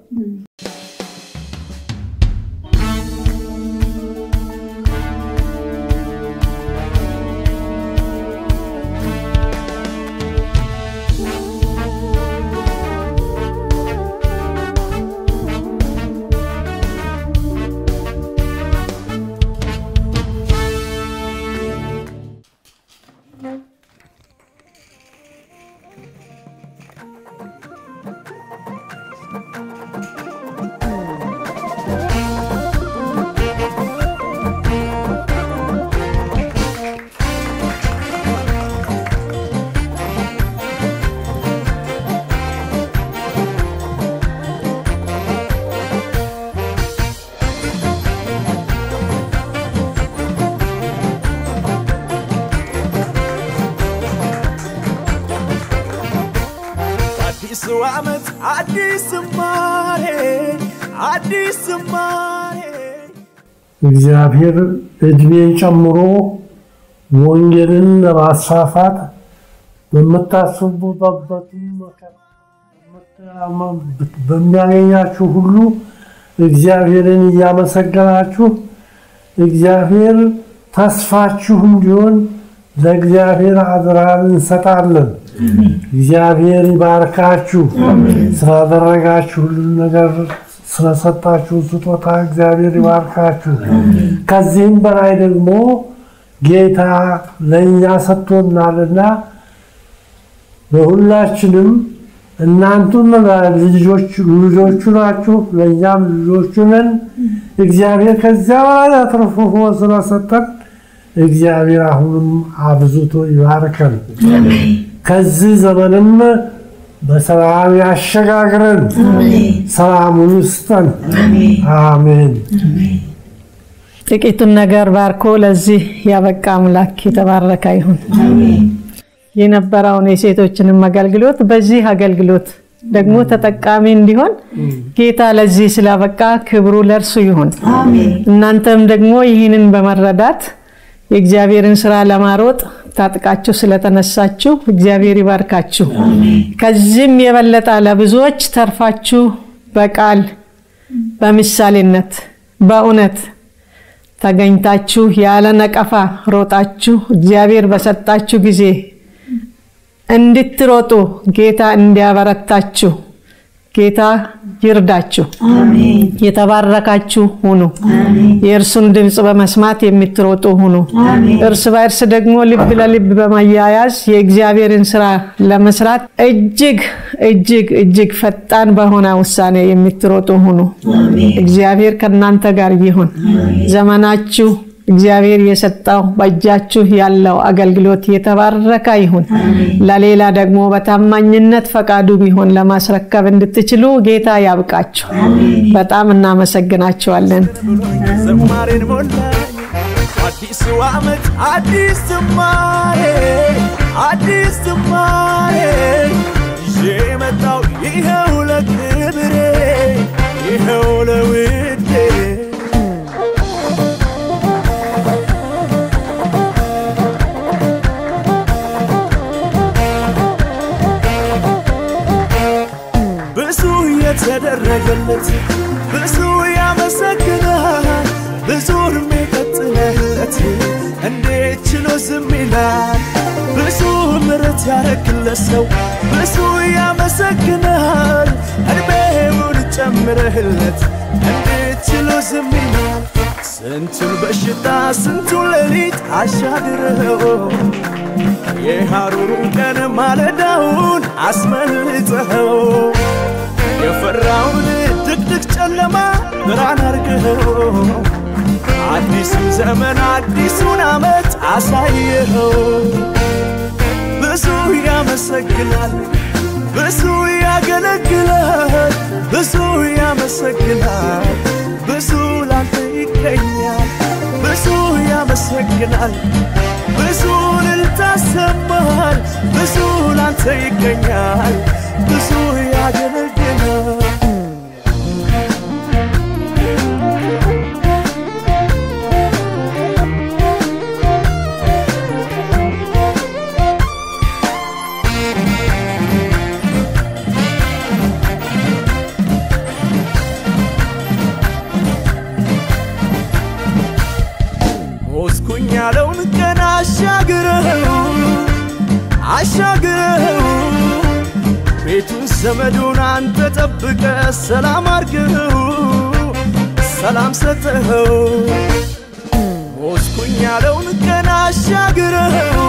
አዲሱ ዓመት አዲስ ዝማሬ አዲስ ዝማሬ እግዚአብሔር እድሜን ጨምሮ ወንጌልን ለማስፋፋት በምታስቡበት መከራ በሚያገኛችሁ ሁሉ እግዚአብሔርን እያመሰገናችሁ እግዚአብሔር ተስፋችሁ እንዲሆን ለእግዚአብሔር አድራን እንሰጣለን። እግዚአብሔር ይባርካችሁ። ስላደረጋችሁ ሁሉ ነገር ስለሰጣችሁ ስጦታ እግዚአብሔር ይባርካችሁ። ከዚህም በላይ ደግሞ ጌታ ለእኛ ሰጥቶናልና ለሁላችንም እናንቱም ልጆቹ ናችሁ፣ ለእኛም ልጆቹ ነን። እግዚአብሔር ከዚያ በላይ አትርፎ ስለሰጠን እግዚአብሔር አሁንም አብዝቶ ይባርከን። ከዚህ ዘመንም በሰላም ያሸጋግረን፣ ሰላሙን ይስጠን። አሜን። ጥቂቱን ነገር ባርኮ ለዚህ ያበቃ አምላክ የተባረከ ይሁን። የነበረውን የሴቶችንም አገልግሎት በዚህ አገልግሎት ደግሞ ተጠቃሚ እንዲሆን ጌታ ለዚህ ስላበቃ ክብሩ ለእርሱ ይሁን። እናንተም ደግሞ ይህንን በመረዳት የእግዚአብሔርን ስራ ለማሮጥ ታጥቃችሁ ስለተነሳችሁ እግዚአብሔር ይባርካችሁ። ከዚህም የበለጠ ለብዙዎች ተርፋችሁ በቃል በምሳሌነት በእውነት ተገኝታችሁ ያለ ነቀፋ ሮጣችሁ እግዚአብሔር በሰጣችሁ ጊዜ እንድትሮጡ ጌታ እንዲያበረታችሁ ጌታ ይርዳችሁ። የተባረካችሁ ሁኑ። የእርሱን ድምፅ በመስማት የምትሮጡ ሁኑ። እርስ በእርስ ደግሞ ልብ ለልብ በማያያዝ የእግዚአብሔርን ስራ ለመስራት እጅግ እጅግ እጅግ ፈጣን በሆነ ውሳኔ የምትሮጡ ሁኑ። እግዚአብሔር ከእናንተ ጋር ይሁን። ዘመናችሁ እግዚአብሔር የሰጠው በእጃችሁ ያለው አገልግሎት የተባረከ ይሁን። ለሌላ ደግሞ በታማኝነት ፈቃዱ ቢሆን ለማስረከብ እንድትችሉ ጌታ ያብቃችሁ። በጣም እናመሰግናችኋለን። ዝማሬን ሞላኝ አዲሱ ዓመት አዲስ ዝማሬ አዲስ ዝማሬ ይዤ መጣው ይኸው ለክብሬ ይኸው ለውዴ ብዙ የተደረገለት ብዙ ያመሰግናል ብዙ እድሜ ቀጥለለት እንዴት ዝም ይላል ብዙ ምሕረት ያረክለት ሰው ብዙ ያመሰግናል እድሜውን ጨምረህለት እንዴት ችሎ ዝም ይላል ስንቱን በሽታ ስንቱን ሌሊት አሻግረው የሐሩሩን ቀን ማለዳውን አስመልጠኸው የፈራውን ድቅድቅ ጨለማ ብርሃን አርገኸው አዲሱን ዘመን አዲሱን ዓመት አሳየኸው ብዙ ያመሰግናል ብዙ ያገለግላል ብዙ ያመሰግናል ብዙ ላንተ ይገኛል ብዙ ያመሰግናል ብዙ እልልታ ሰማል ብዙ ላንተ ይገኛል ብዙ ያገለግላል ሞትኩኝ ያለውን ቀን አሻግረው አሻግረው ቤቱን ዘመዱን አንተ ጠብቀ ሰላም አርገው ሰላም ሰጠኸው ሞትኩኝ ያለውን ቀን አሻግረው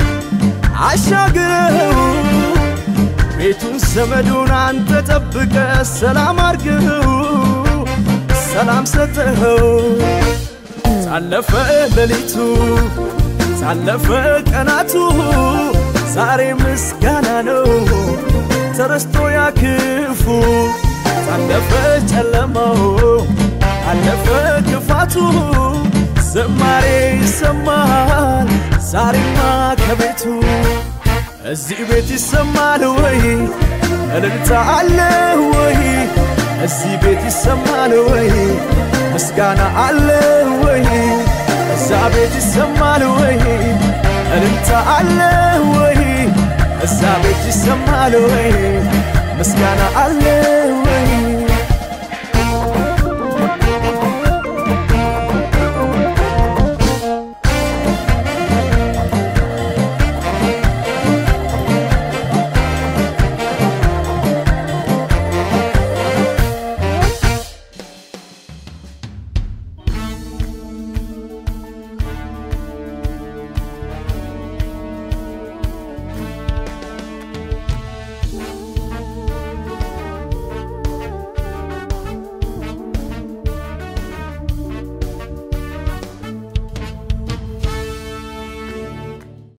አሻግረው ቤቱን ዘመዱን አንተ ጠብቀ ሰላም አርገው ሰላም ሰጠኸው ሳለፈ ሌሊቱ ሳለፈ ቀናቱ ዛሬ ምስጋና ነው ተረስቶ ያክፉ ሳለፈ ጨለማው አለፈ ክፋቱ ዝማሬ ይሰማል ዛሬማ ከቤቱ እዚህ ቤት ይሰማል ወይ እልልታ አለ ወይ እዚህ ቤት ይሰማል ወይ ምስጋና አለ ወይ እዛ ቤት ይሰማል ወይ እልልታ አለ ወይ እዛ ቤት ይሰማል ወይ ምስጋና አለ ወይ